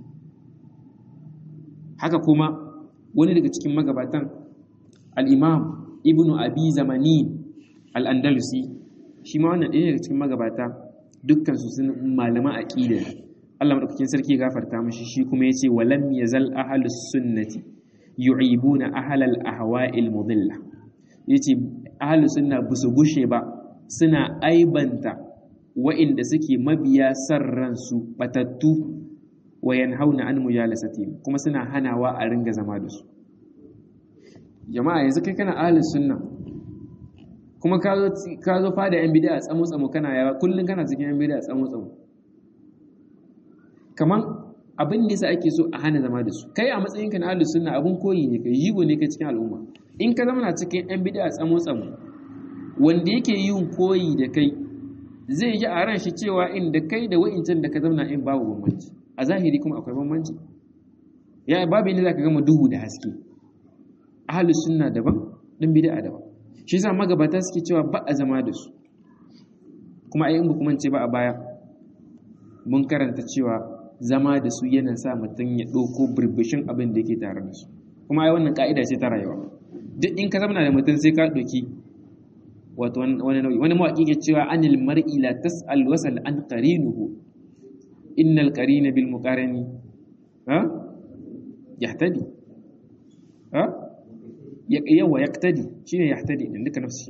haka kuma wani daga cikin magabatan al-imam ibnu abi zamani al-andalusi shi ma wannan ɗaya daga cikin magabata dukkan su sun malaman aqida Allah madaukakin sarki ya gafarta mishi shi kuma yace walam yazal ahlus sunnati yu'ibuna ahlal ahwa'il mudilla yace ahlus sunna busu gushe ba suna aibanta wa'inda suke mabiya san ransu batattu wa yanhauna an mujalasatihim kuma suna hanawa a ringa zama da su jama'a yanzu kai kana ahlus sunna kuma ka zo ka zo fada yan bid'a tsamo tsamo kana yawa kullun kana cikin yan bid'a tsamo tsamo kaman abin da yasa ake so a hana zama da su kai a matsayinka na ahlus sunna abun koyi ne kai yigo ne kai cikin al'umma in ka zama na cikin yan bid'a tsamo tsamo wanda yake yin koyi da kai zai ji a ran shi cewa inda kai da wa'incan da ka zauna in babu bambanci a zahiri kuma akwai bambanci ya babu inda zaka gama duhu da haske ahlus sunna daban din bid'a daban shi yasa magabata suke cewa ba a zama da su kuma ai in ba kuma ce ba a baya mun karanta cewa zama da su yana sa mutum ya ɗauko birbishin abin da yake tare da su kuma ai wannan ka'ida ce ta rayuwa duk in ka zama da mutum sai ka ɗauki wato wani nau'i wani mawaƙi ke cewa anil mar'i la tas'al wasal an qarinuhu innal qarina bil muqarani ha yahtadi ha yawa yaktadi shine yahtadi din duka nafsi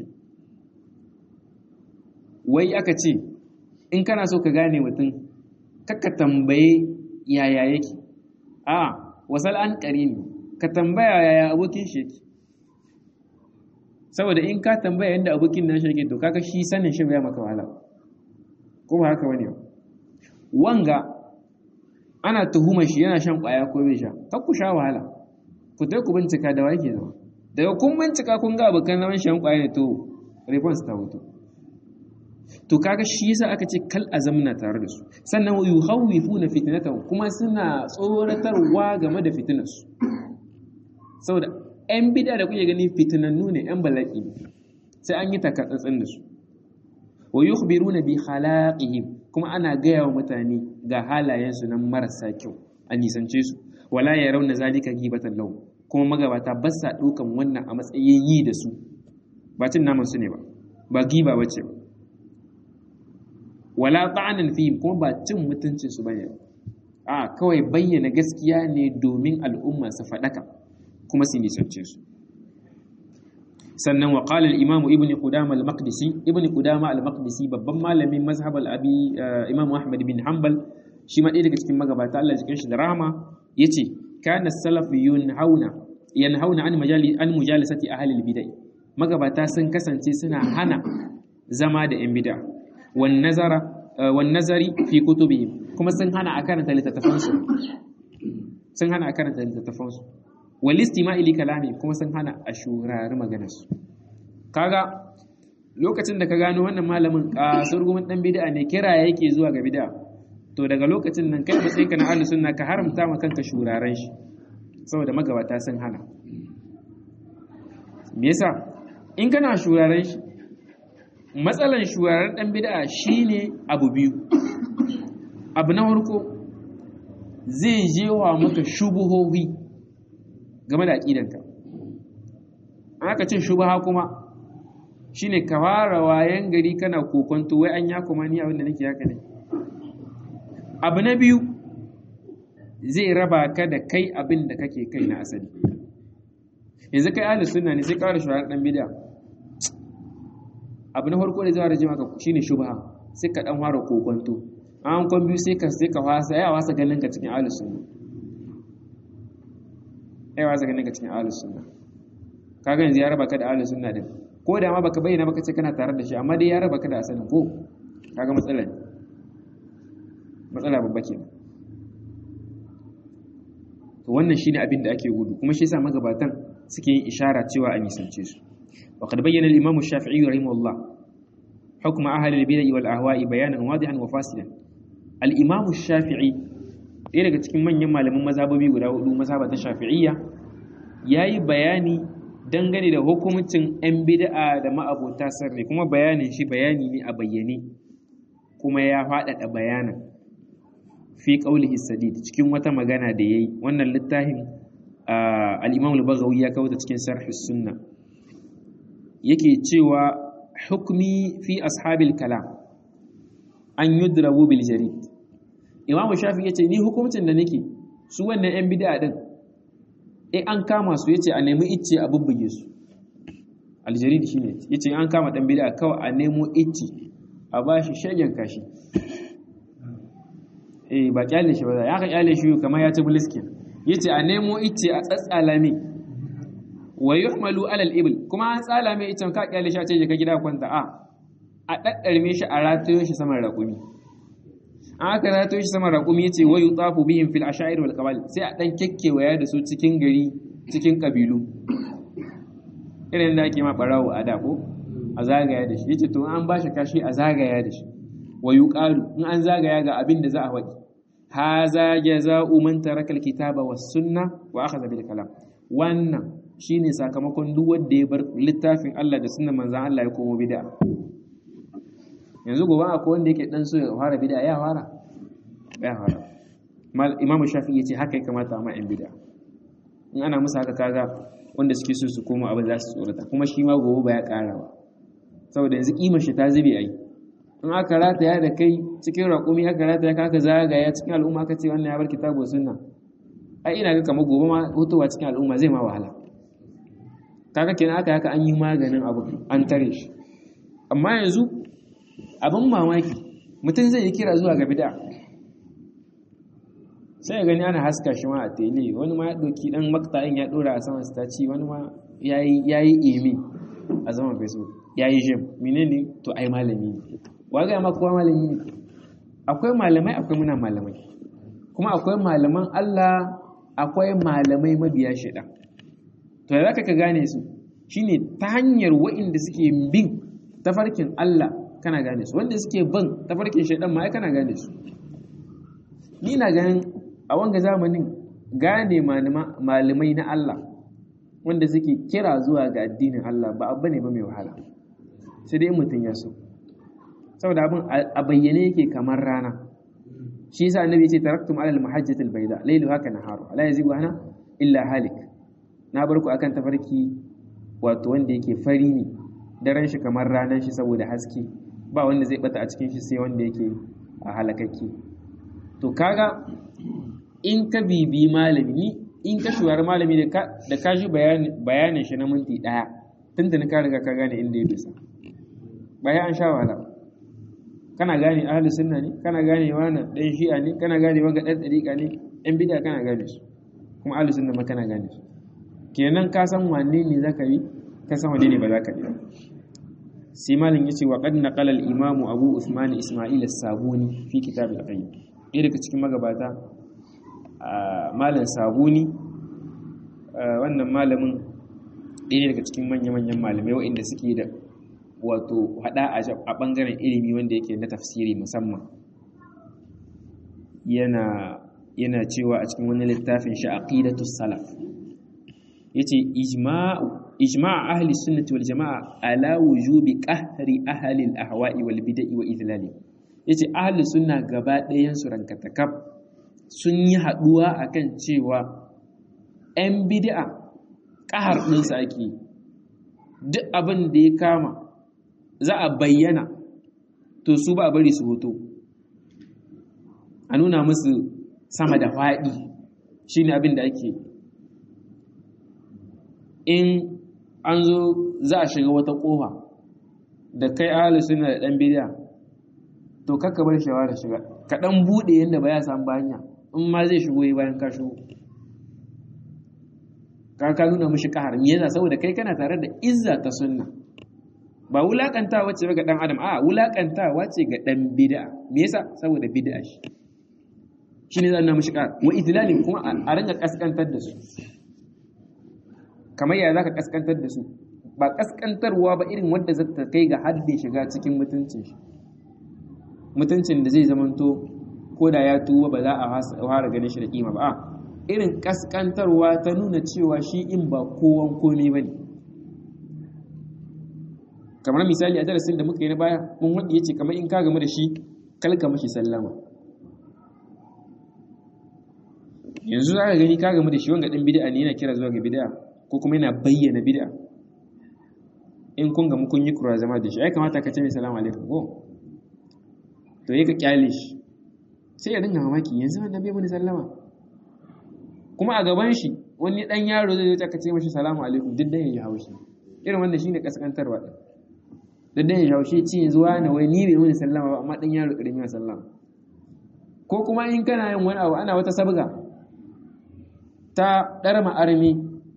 wai aka ce in kana so ka gane mutum kakka tambaye yaya yake a wasal an qarini ka tambaya yaya abokin shi yake saboda in ka tambaya yadda abokin nashi yake to kaga shi sanin shi bai maka wahala ko ba haka bane wanga ana tuhumar shi yana shan kwaya ko bai sha kar ku sha wahala ku dai ku bincika da wake zama daga kun bincika kun ga abokan zaman shan kwaya ne to response ta hutu to kaga shi yasa aka ce kal azamna tare da su sannan yuhawifuna fitnatan kuma suna tsoratarwa game da fitinarsu saboda 'yan bida da kuke gani fitinannu ne 'yan bala'i sai an yi takatsatsin da su wa yukhbiruna bi khalaqihim kuma ana gaya wa mutane ga halayensu nan marasa kyau a nisance su wala ya rauna zalika gibatan lahu kuma magabata ba sa ɗaukan wannan a matsayin yi da su ba cin naman su ne ba ba giba bace ba wala ta'anan fihim kuma ba cin mutuncin su bane a kawai bayyana gaskiya ne domin al'umma su faɗaka kuma su nisance su sannan wa qala al-imam ibn qudama al-maqdisi ibn qudama al-maqdisi babban malamin mazhab al-abi imam ahmad bin hanbal shi ma ɗaya daga cikin magabata Allah jikin shi da rahama yace kana salaf yunhauna yanhauna an majali an mujalisati ahli al-bid'ah magabata sun kasance suna hana zama da yan bid'a wan nazara wan nazari fi kutubihim kuma sun hana a karanta littattafansu sun hana a karanta littattafansu walistima ili kalami kuma sun hana a shurari maganarsu kaga lokacin da ka gano wannan malamin kasar gumin dan bid'a ne kira yake zuwa ga bid'a to daga lokacin nan kai matsayin ka na ahlus sunna ka haramta ma kanka shuraren shi saboda magabata sun hana me yasa in kana shuraren shi matsalan shuraren dan bid'a shine abu biyu abu na farko zai jewa maka shubuhohi game da aƙidanka an aka ce shubaha kuma shine ka fara wayan gari kana kokonto wai an ya kuma ni abin da nake haka ne abu na biyu zai raba ka da kai abin da kake kai na asali yanzu kai ahlus sunna ne sai ƙara shugaban dan bid'a abu na farko da zai rage maka shine shubha sai ka dan fara kokonto an kon biyu sai ka sai ka wasa ya wasa ganin ka cikin ahlus sunna ai wasa ganin ka cikin ahlus sunna kaga yanzu ya raba ka da ahlus sunna din ko da ma baka bayyana baka ce kana tare da shi amma dai ya raba ka da asalin ko kaga matsala ne matsala babba kenan to wannan shine abin da ake gudu kuma shi yasa magabatan suke yin ishara cewa a nisance su wa qad bayyana al-imam ash-shafi'i rahimahullah hukm ahli al-bid'ah wal ahwa'i bayanan wadihan wa fasilan al-imam ash-shafi'i ɗaya daga cikin manyan malaman mazhabobi guda hudu mazhaba ta shafi'iyya yayi bayani dangane da hukumcin 'yan bid'a da ma'abota sarri kuma bayanin shi bayani ne a bayyane kuma ya faɗaɗa bayanan fi qaulihi sadid cikin wata magana da yayi wannan littafin al-Imam al-Baghawi ya kawo ta cikin Sarh sunna yake cewa hukmi fi ashabil kalam an yudrabu bil jarid Imam Shafi yace ni hukuncin da nake su wannan yan bid'a din eh an kama su yace a nemi icce a bubbuge su al-jarid shine yace an kama dan bid'a kawai a nemo icce a bashi shagen kashi eh ba kyale shi ba ya ka kyale shi kamar ya ci bliskin yace a nemo ice a tsatsala ne wa yuhmalu alal ibil kuma an tsala mai icen ka kyale shi a ce ka gida kwanta a a daddarme shi a ratayo shi saman raƙumi an aka rato shi sama raƙumi yace wa yutafu bihim fil ashair wal qabail sai a dan kekkewaya da su cikin gari cikin kabilu irin da ake ma barawo a da ko a zagaya da shi yace to an ba shi kashi a zagaya da shi wa yuqalu in an zagaya ga abin da za a faɗi haza jaza'u man taraka alkitaba was sunna wa akhadha bil kalam wannan shine sakamakon duk wanda ya bar littafin Allah da sunnar manzon Allah ya komo bid'a yanzu gobe akwai wanda yake dan so ya fara bid'a ya fara ya fara mal imam shafi'i yace haka ya kamata ma in bid'a in ana musu haka kaga wanda suke so su koma abin za su tsorata kuma shi ma gobe ba ya ƙara ba saboda yanzu kimar shi ta zube ai in aka rataya da kai cikin raƙumi aka rataya ka aka zagaya cikin al'umma aka ce wannan ya bar kitabu sunna ai ina ga kamar gobe ma hutuwa cikin al'umma zai ma wahala kaga kenan aka haka an yi maganin abu an tare shi amma yanzu abin mamaki mutum zai yi kira zuwa ga bid'a sai ya gani ana haska shi ma a tele wani ma ya ɗauki ɗan makta'in ya ɗora a saman staci wani ma ya yi emi a saman facebook ya yi jim menene to ai malami ne wa ga ma kowa malami ne akwai malamai akwai muna malamai kuma akwai malaman Allah akwai malamai mabiya shida to da ka gane su shine ta hanyar wa'inda suke bin tafarkin Allah kana gane su wanda suke bin tafarkin shaidan ma kana gane su ni na ganin a wanga zamanin gane malamai na Allah wanda suke kira zuwa ga addinin Allah ba abu ne ba mai wahala sai dai mutum ya so saboda abin a bayyane yake kamar rana shi yasa annabi yace taraktum alal muhajjatil bayda laylu haka naharu la yazigu hana illa halik na bar ku akan tafarki wato wanda yake fari ne daren shi kamar ranar shi saboda haske ba wanda zai bata a cikin shi sai wanda yake a halakakke to kaga in ka bibi malami in ka shuwar malami da ka shi bayanin shi na minti daya tuntuni ka riga ka gane inda ya bisa baya an sha wahala kana gane ahli sunna ne kana gane wani dan shi'a ne kana gane wanga dan dariqa ne yan bid'a kana gane su kuma ahli sunna ma kana gane su kenan ka san wanne ne zaka yi ka san wanne ne ba zaka yi sai malin yace wa qad naqala al imam abu usman isma'il as-sabuni fi kitab al-qayyim ɗaya daga cikin magabata malam sabuni wannan malamin ɗaya daga cikin manya-manyan malamai waɗanda suke da wato hada a ɓangaren ilimi wanda yake na tafsiri musamman yana yana cewa a cikin wani littafin shi aqidatus salaf yace ijma'u ijma' ahli sunnati wal jama'a ala wujubi qahri ahli al ahwa'i wal bid'i wa idlali yace ahli sunna gaba ɗayan su rankatakaf sun yi haduwa akan cewa 'yan bid'a ƙahar ɗinsa ake duk abin da ya kama za a bayyana to su ba bari su hoto a nuna musu sama da faɗi shi ne abin da ake in an zo za a shiga wata ƙofa da kai ahalu suna da ɗan bidiya to kakka bar shawara shiga ka ɗan buɗe yadda ba ya samu hanya in ma zai shigo yi bayan ka shigo ka ka nuna mishi kahar me yasa saboda kai kana tare da izza ta sunna ba wulakantawa ce ga dan adam a wulakantawa ce ga dan bid'a me yasa saboda bid'a shi shine zan nuna mishi kahar wa idlalin kuma a ranga kaskantar da su kamar ya zaka kaskantar da su ba kaskantarwa ba irin wanda za ta kai ga haddin shiga cikin mutuncin shi mutuncin da zai zamanto ko da ya tuba ba za a fara ganin shi da kima ba a irin kaskantarwa ta nuna cewa shi in ba kowan komi ba ne kamar misali a darasin da muka yi na baya mun wanda ya ce kamar in ka gamu da shi kalka mashi sallama yanzu za ka gani ka gamu da shi wanga ɗin bid'a ne yana kira zuwa ga bid'a ko kuma yana bayyana bid'a in kun gamu kun yi kura zama da shi ai kamata ka ce mai salamu alaikum ko to yi ka kyale shi sai ya dinga mamaki yanzu wannan bai mani sallama kuma a gaban shi wani dan yaro zai zo ka ce mashi salamu alaikum duk dan yayi haushi irin wannan shine kaskantarwa din duk dan yayi haushi ci yanzu wani wai ni bai mani sallama ba amma dan yaro karimi ya sallama ko kuma in kana yin wani abu ana wata sabga ta dar ma'armi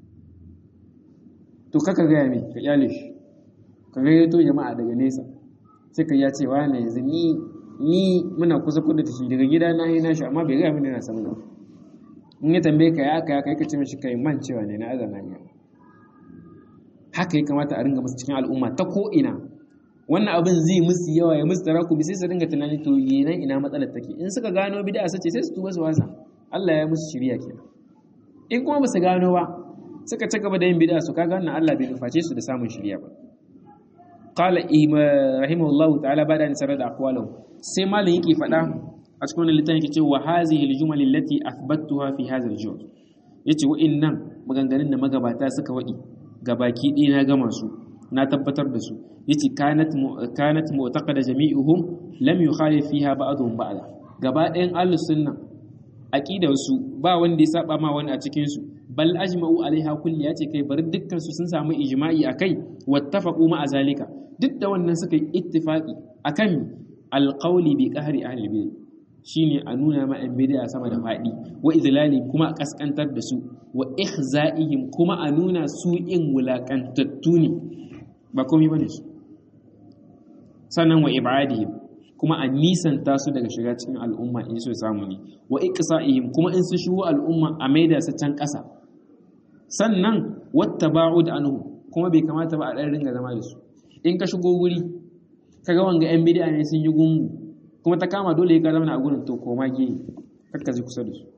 to kaka gaya mai ka kyale shi ka gayyato jama'a daga nesa sai ka ya ce wani yanzu ni ni muna kusa kuda da shi daga gida na yi nashi amma bai gaya mini na samu in ya tambaye ka ya aka ya kai ka ce mishi kai man cewa ne na azana ne haka ya kamata a ringa musu cikin al'umma ta ko ina wannan abin zai musu yawa ya musu taraku sai su ringa tunani to yenan ina matsalar take in suka gano bid'a sace sai su tuba su wasa Allah ya musu shiriya kenan in kuma ba su gano ba suka ci gaba da yin bid'a su kaga wannan Allah bai nuface su da samun shiriya ba qala rahimahullahu ta'ala bada an sarada aqwalahu sai malam yake faɗa a cikin wannan littafin yake cewa hazihi aljumal allati athbattuha fi hadha aljuz yace wa'innan maganganun da magabata suka wadi gabaki ɗaya na gama su na tabbatar da su yace kanat kanat mu'taqada jami'uhum lam yukhalif fiha ba'dhum ba'da gaba ɗayan ahlus sunna aqidar su ba wanda ya saba ma wani a cikin su bal ajma'u alaiha kulli yace kai bari dukkan su sun samu ijma'i akai wattafaqu ma azalika duk da wannan suka yi ittifaqi akan alqawli bi qahri ahli bid'ah shine a nuna ma yan bid'a sama da fadi wa izlali kuma a kaskantar da su wa ihza'ihim kuma a nuna su in wulakantattu ne ba komai bane su sannan wa ibadihim kuma a nisanta su daga shiga cikin al'umma in so samu ne wa iqsa'ihim kuma in su shigo al'umma a maida su can ƙasa sannan wattaba'ud anhu kuma bai kamata ba a ɗan ringa zama da su in ka shigo guri kaga wanga yan bid'a ne sun yi gungu kuma ta kama dole ka zama a gurin to koma gehe kakka zai kusa da su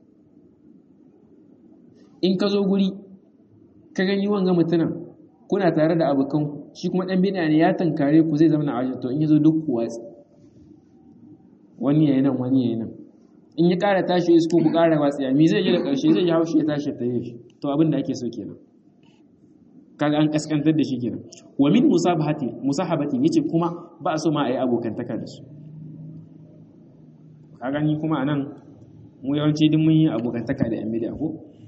in ka zo guri ka gani wanga mutumin kuna tare da abokan shi kuma dan bid'a ne ya tankare ku zai zama a wajen to in yazo duk ku watsi wani yayi nan wani yayi nan in ya ƙara tashi isko ku ƙara watsiya mi zai yi da ƙarshe zai yi haushi ya tashi ta yi to abin da ake so kenan kaga an kaskantar da shi kenan wa min musabahati musahabati yace kuma ba a so ma a yi abokantaka da su ka gani kuma anan mu yawanci duk mun yi abokantaka da yan bid'a ko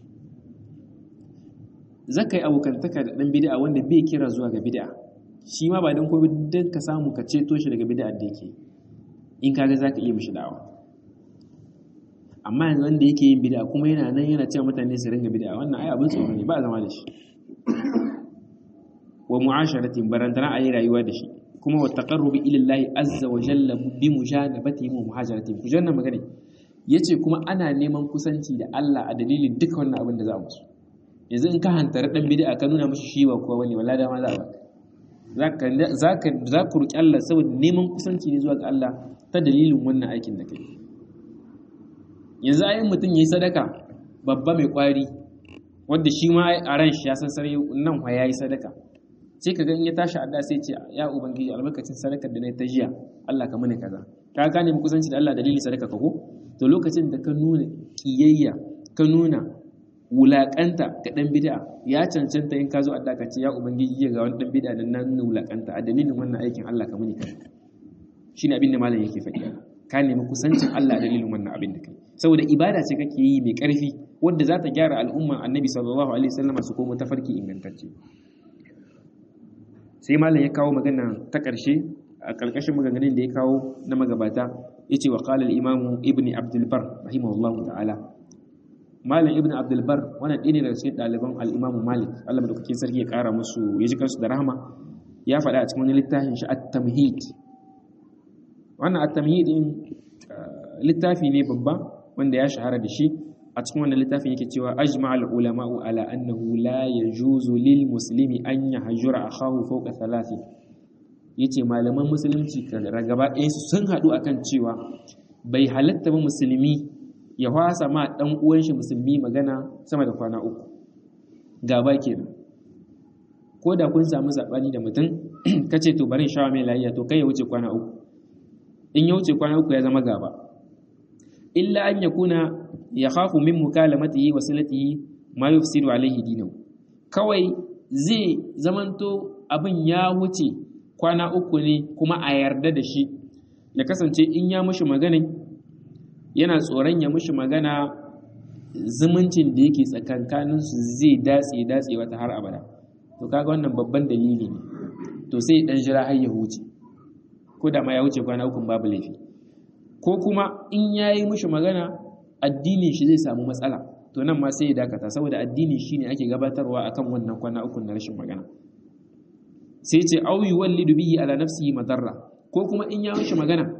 zaka yi abokantaka da dan bid'a wanda bai kira zuwa ga bid'a shi ma ba dan ko dan ka samu ka ceto shi daga bid'a da yake in kaga zaka iya mishi da'awa amma yanzu wanda yake yin bid'a kuma yana nan yana cewa mutane su ringa bid'a wannan ai abin tsoro ne ba zama da shi wa mu'asharatin barantana ayi rayuwa da shi kuma wa taqarrubi ila Allah azza wa jalla bi mujanabati wa muhajaratin ku janna magana yace kuma ana neman kusanci da Allah a dalilin duka wannan abin da za mu so yanzu in ka hantara dan bid'a ka nuna mishi shi ba kowa bane wallahi dama za a baka zaka zaka za ku roki Allah saboda neman kusanci ne zuwa ga Allah ta dalilin wannan aikin da kai yanzu ayin mutum yayi sadaka babba mai kwari wanda shi ma a ran shi ya san sarai nan fa yayi sadaka sai ka ga in ya tashi adda sai ce ya ubangiji albarkacin sadakar da na ta jiya Allah ka mani kaza ka gane mu kusanci da Allah dalili sadaka ka ko to lokacin da ka nuna kiyayya ka nuna wulakanta ga dan bid'a ya cancanta in ka zo adda ka ce ya ubangiji ga wani dan bid'a da nan nuna wulakanta a dalilin wannan aikin Allah ka mani kaza shine abin da malam yake faɗi ka nemi kusancin Allah dalilin wannan abin da kai saboda ibada ce kake yi mai ƙarfi wadda za ta gyara al'umman annabi sallallahu alaihi wasallam su komo tafarki ingantacce sai malam ya kawo magana ta ƙarshe a ƙarƙashin maganganun da ya kawo na magabata ya ce wa ƙalar imamu ibn abdulbar rahimahullahu ta'ala malam ibn abdulbar wannan ɗaya ne daga cikin ɗaliban al'imamu malik allah madaukakin sarki ya ƙara musu ya ji kansu da rahama ya faɗa a cikin wani littafin shi at-tamhid wannan at-tamhid din littafi ne babba wanda ya shahara da shi a cikin wannan littafin yake cewa ajma'al ulama'u ala annahu la yajuzu lil muslimi an yahjura akhahu fawqa thalathi yace malaman musulunci gaba ɗaya su sun haɗu akan cewa bai halatta ba musulmi ya hwasa ma dan uwan shi musulmi magana sama da kwana uku gaba kenan ko da kun samu sabani da mutum kace to bari shawa mai lafiya to kai ya wuce kwana uku in ya wuce kwana uku ya zama gaba illa an yakuna ya khafu min mukalamatihi wa silatihi ma yufsidu alaihi dinahu kawai zai zamanto abin ya wuce kwana uku ne kuma a yarda da shi ya kasance in ya mushi magana yana tsoron ya mushi magana zumuncin da yake tsakankanin su zai datse datse wata har abada to kaga wannan babban dalili ne to sai dan jira har ya huce ko da ma ya wuce kwana uku babu laifi ko kuma in yayi mushi magana addinin shi zai samu matsala to nan ma sai ya dakata saboda addini shine ake gabatarwa akan wannan kwana uku na rashin magana sai ce au yuwallidu bihi ala nafsihi madarra ko kuma in ya mishi magana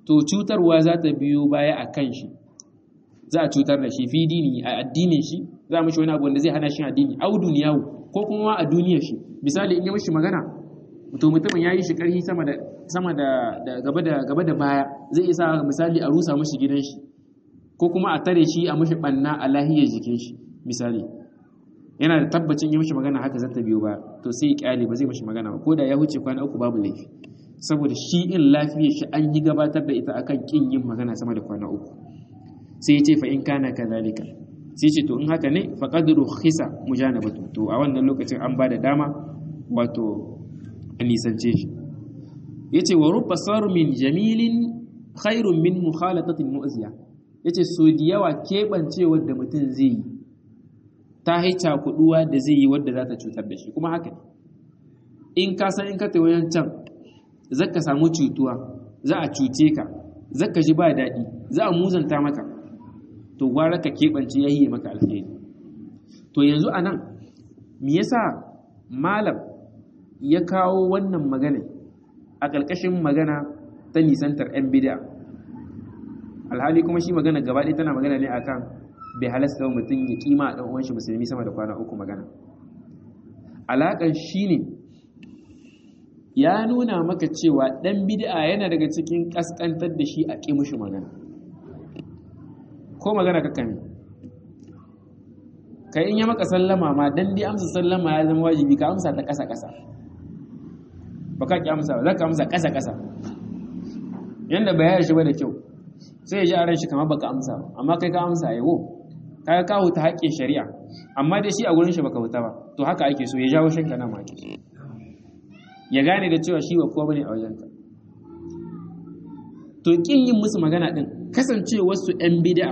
to cutarwa za ta biyo baya a kan shi za a cutar da shi fi dini a addinin shi za a mishi wani abu wanda zai hana shi addini au duniyawu ko kuma a duniyar shi misali in ya mishi magana to mutumin ya yi shi karhi sama da sama da gaba da gaba da baya zai isa misali a rusa mishi gidan shi ko kuma a tare shi a mishi banna a lahiyar jikin shi misali yana da tabbacin yi mishi magana haka zata biyo ba to sai ya kyale ba zai mishi magana ba ko da ya huce kwana uku babu laifi saboda shi in lafiyar shi an yi gabatar da ita akan kin yin magana sama da kwana uku sai ya ce fa in kana kadhalika sai ce to in haka ne fa qadru khisa mujanabatu to a wannan lokacin an ba da dama wato a nisance shi yace wa rubba min jamilin khairun min mukhalatatin mu'ziya yace so da yawa keɓancewar da mutum zai yi ta haica kuduwa da zai yi wadda za ta cutar da shi kuma haka in ka san in ka tayi wajen can zaka samu cutuwa za a cuce ka zaka ji ba daɗi za a muzanta maka to gwara ka keɓance ya yi maka alheri to yanzu a nan me yasa malam ya kawo wannan magana a ƙarƙashin magana ta nisantar 'yan bid'a alhali kuma shi magana gaba ɗaya tana magana ne akan bai halasta mutum ya kima a ɗan shi musulmi sama da kwana uku magana alaƙar shi ne ya nuna maka cewa ɗan bid'a yana daga cikin ƙasƙantar da shi a ƙi mushi magana ko magana ka kame ka in ya maka sallama ma dan dai amsa sallama ya zama wajibi ka amsa ta ƙasa ƙasa ba ka ƙi amsa ba za ka amsa ƙasa ƙasa yanda bayar shi ba da kyau sai ya ji a ran shi kamar baka amsa ba amma kai ka amsa yawo kaga ka huta haƙƙin shari'a amma dai shi a gurin shi baka huta ba to haka ake so ya jawo shanka nan ma ake so ya gane da cewa shi ba kowa bane a wajenka to kin yin musu magana din kasancewar su ɗan bid'a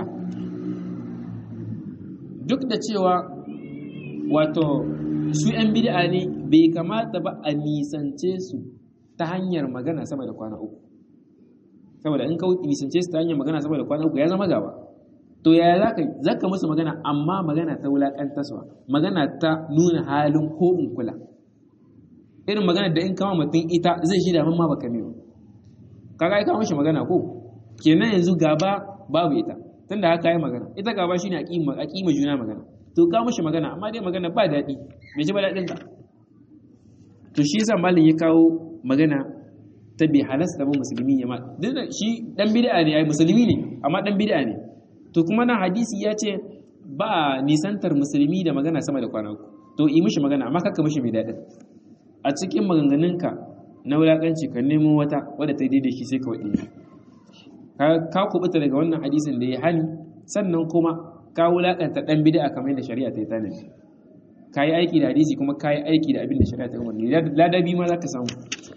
duk da cewa wato su ɗan bid'a ne bai kamata ba a nisance su ta hanyar magana sama da kwana uku saboda in ka nisance su ta hanyar magana sama da kwana uku ya zama gaba to yaya zaka zaka musu magana amma magana ta wulakantaswa magana ta nuna halin ko in kula irin magana da in kama mutum ita zai shi da ma baka ne kaga ai kama shi magana ko kenan yanzu gaba babu ita tunda haka yi magana ita gaba shine aqima aqima juna magana to ka mishi magana amma dai magana ba daɗi bai ji ba daɗin ka to shi yasa malin ya kawo magana ta bai halasta ba musulmi ya ma duk da shi dan bid'a ne ai musulmi ne amma dan bid'a ne to kuma nan hadisi ya ce ba nisantar musulmi da magana sama da kwana uku to yi mishi magana amma kakka mishi mai daɗin a cikin maganganunka na wulaƙanci ka nemo wata wadda ta daidai shi sai ka waɗe ka kubuta daga wannan hadisin da ya hani sannan kuma ka wulaƙanta ɗan bid'a kamar yadda shari'a ta yi tanadi ka yi aiki da hadisi kuma ka yi aiki da abin da shari'a ta yi umarni ladabi ma za ka samu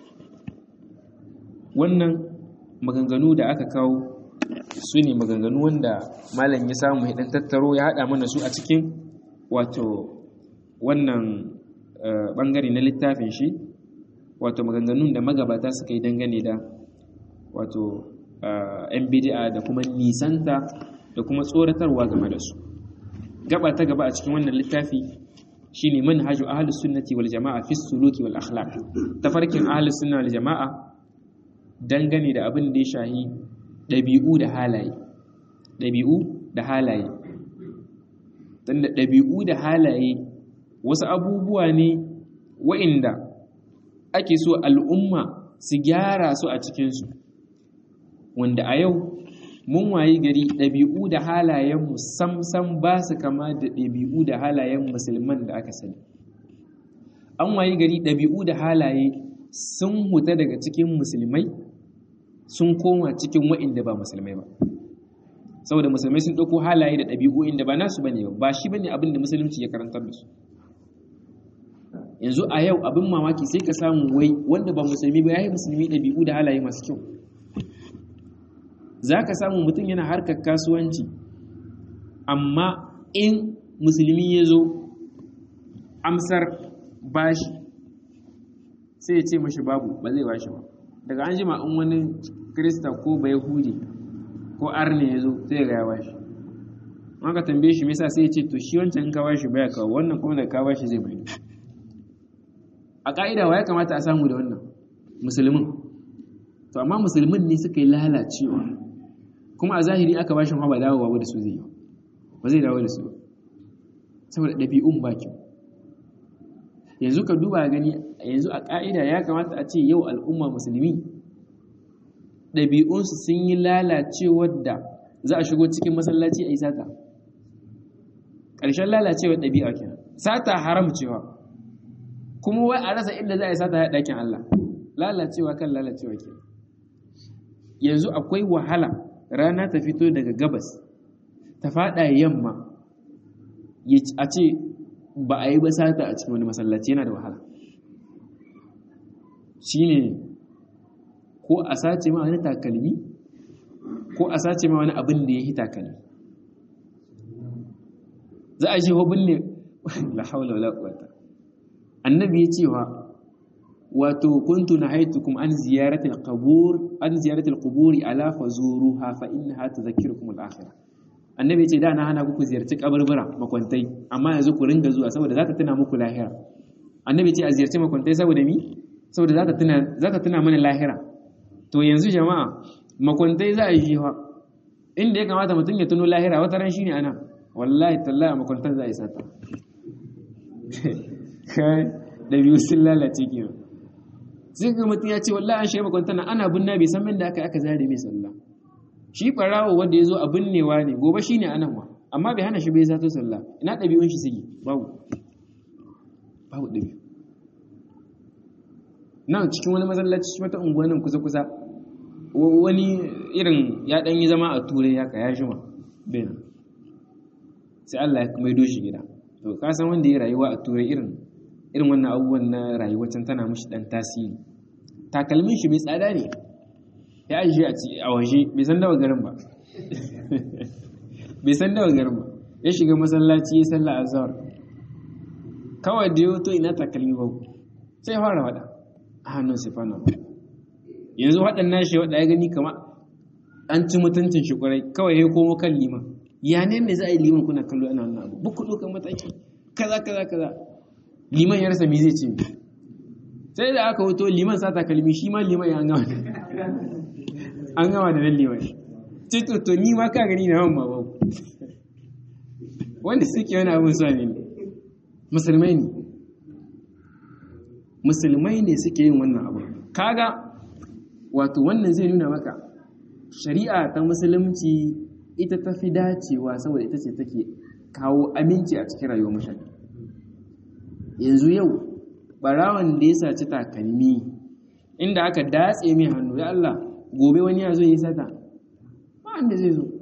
wannan maganganu da aka kawo su ne maganganu wanda malam ya samu ya tattaro ya haɗa mana su a cikin wato wannan ɓangare na littafin shi wato maganganun da magabata suka yi dangane da wato yan bidi'a da kuma nisanta da kuma tsoratarwa game da su gaba ta gaba a cikin wannan littafi shine manhaju ahlus sunnati wal jama'a fi suluki wal akhlaq tafarkin ahlus sunna wal jama'a dangane da abin da ya shahi ɗabi'u da halaye ɗabi'u da halaye tunda ɗabi'u da halaye wasu abubuwa ne wa'inda ake so al'umma su gyara su a cikinsu wanda a yau mun wayi gari ɗabi'u da halayenmu samsam ba su kama da ɗabi'u da halayen musulman da aka sani an wayi gari ɗabi'u da halaye sun huta daga cikin musulmai sun koma cikin wa'inda ba musulmai ba saboda musulmai sun ɗauko halaye da ɗabi'u inda ba nasu bane ba shi bane abin da musulunci ya karantar da su yanzu a yau abin mamaki sai ka samu wai wanda ba musulmi ba yayi musulmi ɗabi'u da halaye masu kyau za ka samu mutum yana harkar kasuwanci amma in musulmi ya zo amsar bashi sai ya ce mashi babu ba zai bashi ba daga an jima in wani krista ko bai hudi ko arne ya zo sai ga ya bashi an ka tambaye shi mesa sai ya ce to shi wancan in ka bashi baya kawo wannan kuma da ka bashi zai bai a ka'ida wa ya kamata a samu da wannan musulmin to amma musulmin ne suka yi lalacewa kuma a zahiri aka bashi ma ba dawowa da su zai yi ba zai dawo da su saboda ɗabi'un ba kyau yanzu ka duba gani yanzu a ƙa'ida ya kamata a ce yau al'umma musulmi ɗabi'unsu sun yi lalacewar da za a shigo cikin masallaci a yi sata ƙarshen lalacewar ɗabi'a kenan sata haram cewa kuma wai a rasa inda za a yi sata ya ɗakin Allah lalacewa kan lalacewa kenan yanzu akwai wahala rana ta fito daga gabas ta faɗa yamma a ce ba a yi ba sata a cikin wani masallaci yana da wahala shi ne ko a sace ma wani takalmi ko a sace ma wani abin da ya yi takalmi za a shi hobin ne la haula wala quwwata annabi ya cewa wato kuntu nahaytukum an ziyarati al-qubur an ziyarati al-quburi ala fazuruha fa innaha tudhakkirukum al-akhirah annabi ya ce da na hana ku ziyarci kaburbura makwantai amma yanzu ku ringa zuwa saboda za ta tuna muku lahira annabi ce a ziyarci makwantai saboda mi saboda za ta tuna za ta tuna mana lahira to yanzu jama'a makwantai za a yi shi inda ya kamata mutum ya tuno lahira wata ran shine ana wallahi tallahi a makwantar za a yi sata kai da biyu sun lalace ke sai ga mutum ya ce wallahi an shiga makwantar ana binna bai san min da aka aka zare mai sallah shi ɓarawo wanda ya zo a binnewa ne gobe shi ne anan wa amma bai hana shi bai zato sallah ina ɗabi'un shi suke babu babu ɗabi'u nan cikin wani masallaci wata unguwa nan kusa-kusa wani irin ya ɗan yi zama a turai ya ka ya shima bai nan sai Allah ya maido shi gida to ka san wanda ya rayuwa a turai irin irin wannan abubuwan na rayuwar can tana mishi ɗan tasiri takalmin shi mai tsada ne ya ajiye a waje bai san dawa garin ba bai san dawa garin ba ya shiga masallaci ya salla azhar kawai da yau to ina takalmi ba sai fara wada a hannun sifana ba yanzu waɗannan shi waɗa ya gani kama an ci mutuncin shi kwarai kawai ya komo kan liman ya ne ne za a yi liman kuna kallo ana wannan abu buku ɗaukan mataki kaza kaza kaza liman ya rasa me zai ce sai da aka wuto liman sa takalmi shi ma liman ya gama an gama da nan liman ce to to ni ma ka gani na yawan babu wanda suke wani abin sa ne musulmai ne musulmai ne suke yin wannan abu kaga wato wannan zai nuna maka shari'a ta musulunci ita ta fi dacewa saboda ita ce take kawo aminci a cikin rayuwar mutane yanzu yau barawan da ya saci takalmi inda aka datse mai hannu ya Allah gobe wani ya zo yi sata ba wanda zai zo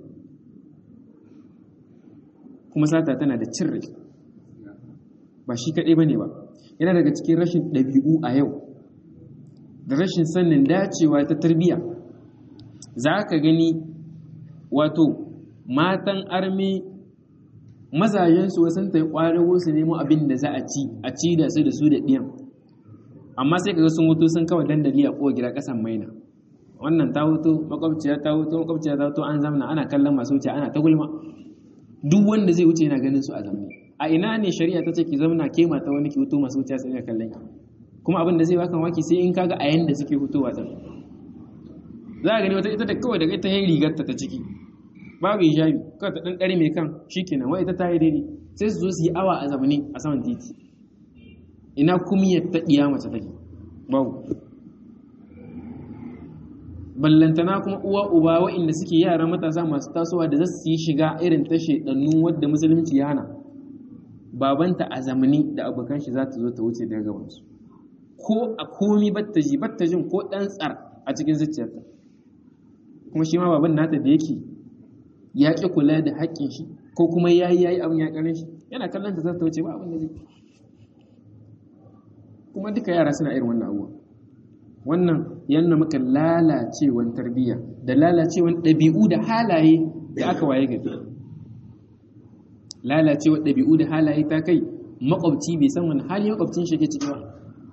kuma sata tana da cin rai ba shi kaɗai ba ne ba yana daga cikin rashin ɗabi'u a yau da rashin sannin dacewa ta tarbiyya za ka gani wato matan armi mazajensu wasan ta yi ƙwarago su nemo abin da za a ci a ci da su da su da ɗiyan amma sai kaga sun wuto sun kawai dandali a kowa gida ƙasan maina wannan ta wuto makwabciya ta wuto makwabciya ta wuto an zamna ana kallon masu wuce ana ta gulma duk wanda zai wuce yana ganin su a zamne a ina ne shari'a ta ce ki zamna ke mata wani ki wuto masu wuce sai kallon ki kuma abin da zai baka waki sai in kaga a yanda suke hutowa ta za a gani wata ita da kawai daga ita yin rigarta ta ciki babu hijabi kawai ta dan dare mai kan shikenan wai ita ta yi daidai sai su zo su yi awa a zamani a saman titi ina kumiyar ta diya mace take babu ballantana kuma uwa uba wa'inda suke yara matasa masu tasowa da za su yi shiga irin ta shedannu wadda musulunci ya hana babanta a zamani da abokan shi za ta zo ta wuce daga gabansu ko a komi batta ji batta jin ko dan tsar a cikin zuciyarta kuma shi ma baban nata da yake ya ƙi kula da haƙƙin shi ko kuma ya yi ya yi abin ya ƙarin shi yana kallon ta za ta wuce ba abin da zai kuma duka yara suna irin wannan abuwa wannan yana maka lalacewan tarbiyya da lalacewan ɗabi'u da halaye da aka waye gari lalacewan ɗabi'u da halaye ta kai makwabci bai san wani hali makwabcin shi ke ciki ba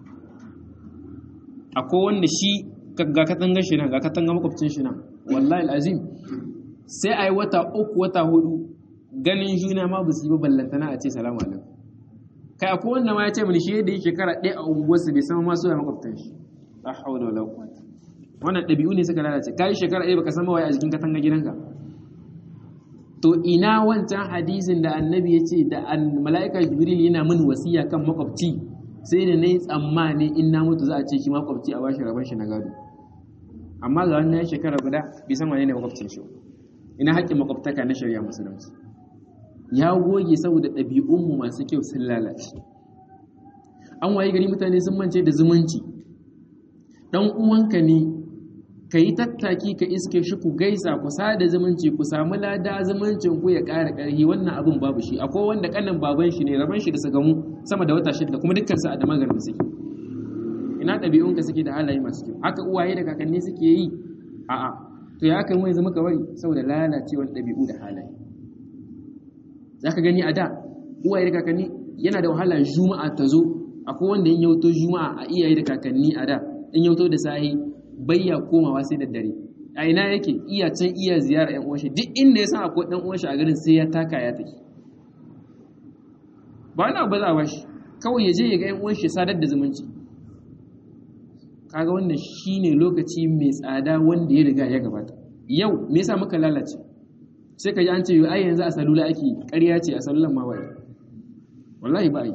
akwai wanda shi ga katangar shi nan ga katangar makwabcin shi nan wallahi al'azim sai a yi wata uku wata hudu ganin juna ma ba su yi ba ballantana a ce salamu alaikum kai akwai wanda ma ya ce mini shi yadda yake shekara ɗaya a unguwarsa bai sama masu ya makwabtan shi la hawla wala quwwata wannan ɗabi'u ne suka lalace kai shekara ɗaya baka san mawaye a jikin katanga gidanka to ina wancan hadisin da annabi ya ce da mala'ika jibril yana min wasiya kan makwabci sai da na yi tsammani in na mutu za a ce shi makwabci a bashi rabon shi na gado amma ga wannan shekara guda bai san wane ne makwabcin shi ina haƙƙin makwabtaka na shari'a musulunci ya goge saboda ɗabi'unmu masu kyau sun lalace an waye gari mutane sun mance da zumunci ɗan uwanka ne ka yi tattaki ka iske shi ku gaisa ku sada zumunci ku samu lada zumuncin ku ya ƙara ƙarfi wannan abin babu shi akwai wanda kanan baban shi ne raban shi da su gamu sama da wata shida kuma dukkan su a da magarin suke ina ɗabi'un ka suke da halaye masu kyau haka uwaye da kakanni suke yi a'a to ya kan wai zama kawai saboda lalacewar ɗabi'u da halaye zaka gani a da uwaye da kakanni yana da wahala juma'a ta zo akwai wanda in yauto juma'a a iyaye da kakanni a da in yauto da sahi bayya komawa sai da dare a ina yake iya can iya ziyara yan uwanshi duk inda ya san akwai dan uwanshi a garin sai ya taka ya tafi ba na ba za a bashi kawai ya je ya ga yan uwanshi sadar da zumunci kaga wannan shine lokaci mai tsada wanda ya riga ya gabata yau me yasa muka lalace sai ka ji an ce ai yanzu a salula ake ƙarya ce a salulan ma wai wallahi ba yi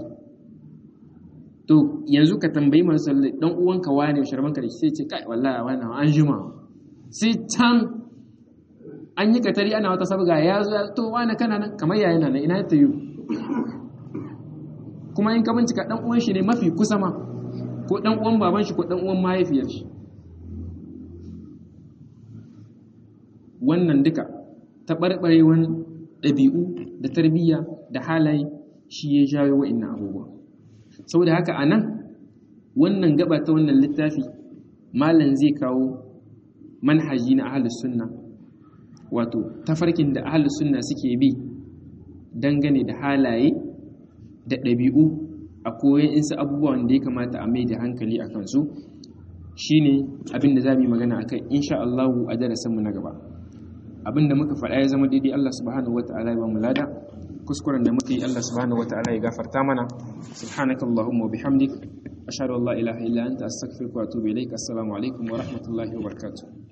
to yanzu ka tambayi masu sallah dan uwanka wane sharban ka da sai ce kai wallahi wannan an jima sai can an yi katari ana wata sabga ya zo to wane kana nan kamar yayin nan ina ta yi kuma in ka bincika dan uwan shi ne mafi kusa ma ko dan uwan baban shi ko dan uwan mahaifiyar shi wannan duka taɓarɓarewan ɗabi'u da tarbiyya da halaye shi ya jawo wa'annan abubuwa saboda haka a nan wannan gaba ta wannan littafi malam zai kawo manhaji na ahalus sunna wato tafarkin da ahalus sunna suke bi dangane da halaye da ɗabi'u a koyon insu abubuwan da ya kamata a mai da hankali a kansu shine abin da za mu yi magana a kai insha Allahu a darasinmu na gaba abin da muka faɗa ya zama daidai Allah subhanahu wata'ala ya ba mu lada kuskuren da muka yi Allah subhanahu wata'ala ya gafarta mana subhanakallahumma wa bihamdik ashhadu an la ilaha illa anta astaghfiruka wa atubu ilaik assalamu alaikum wa rahmatullahi wa barakatuh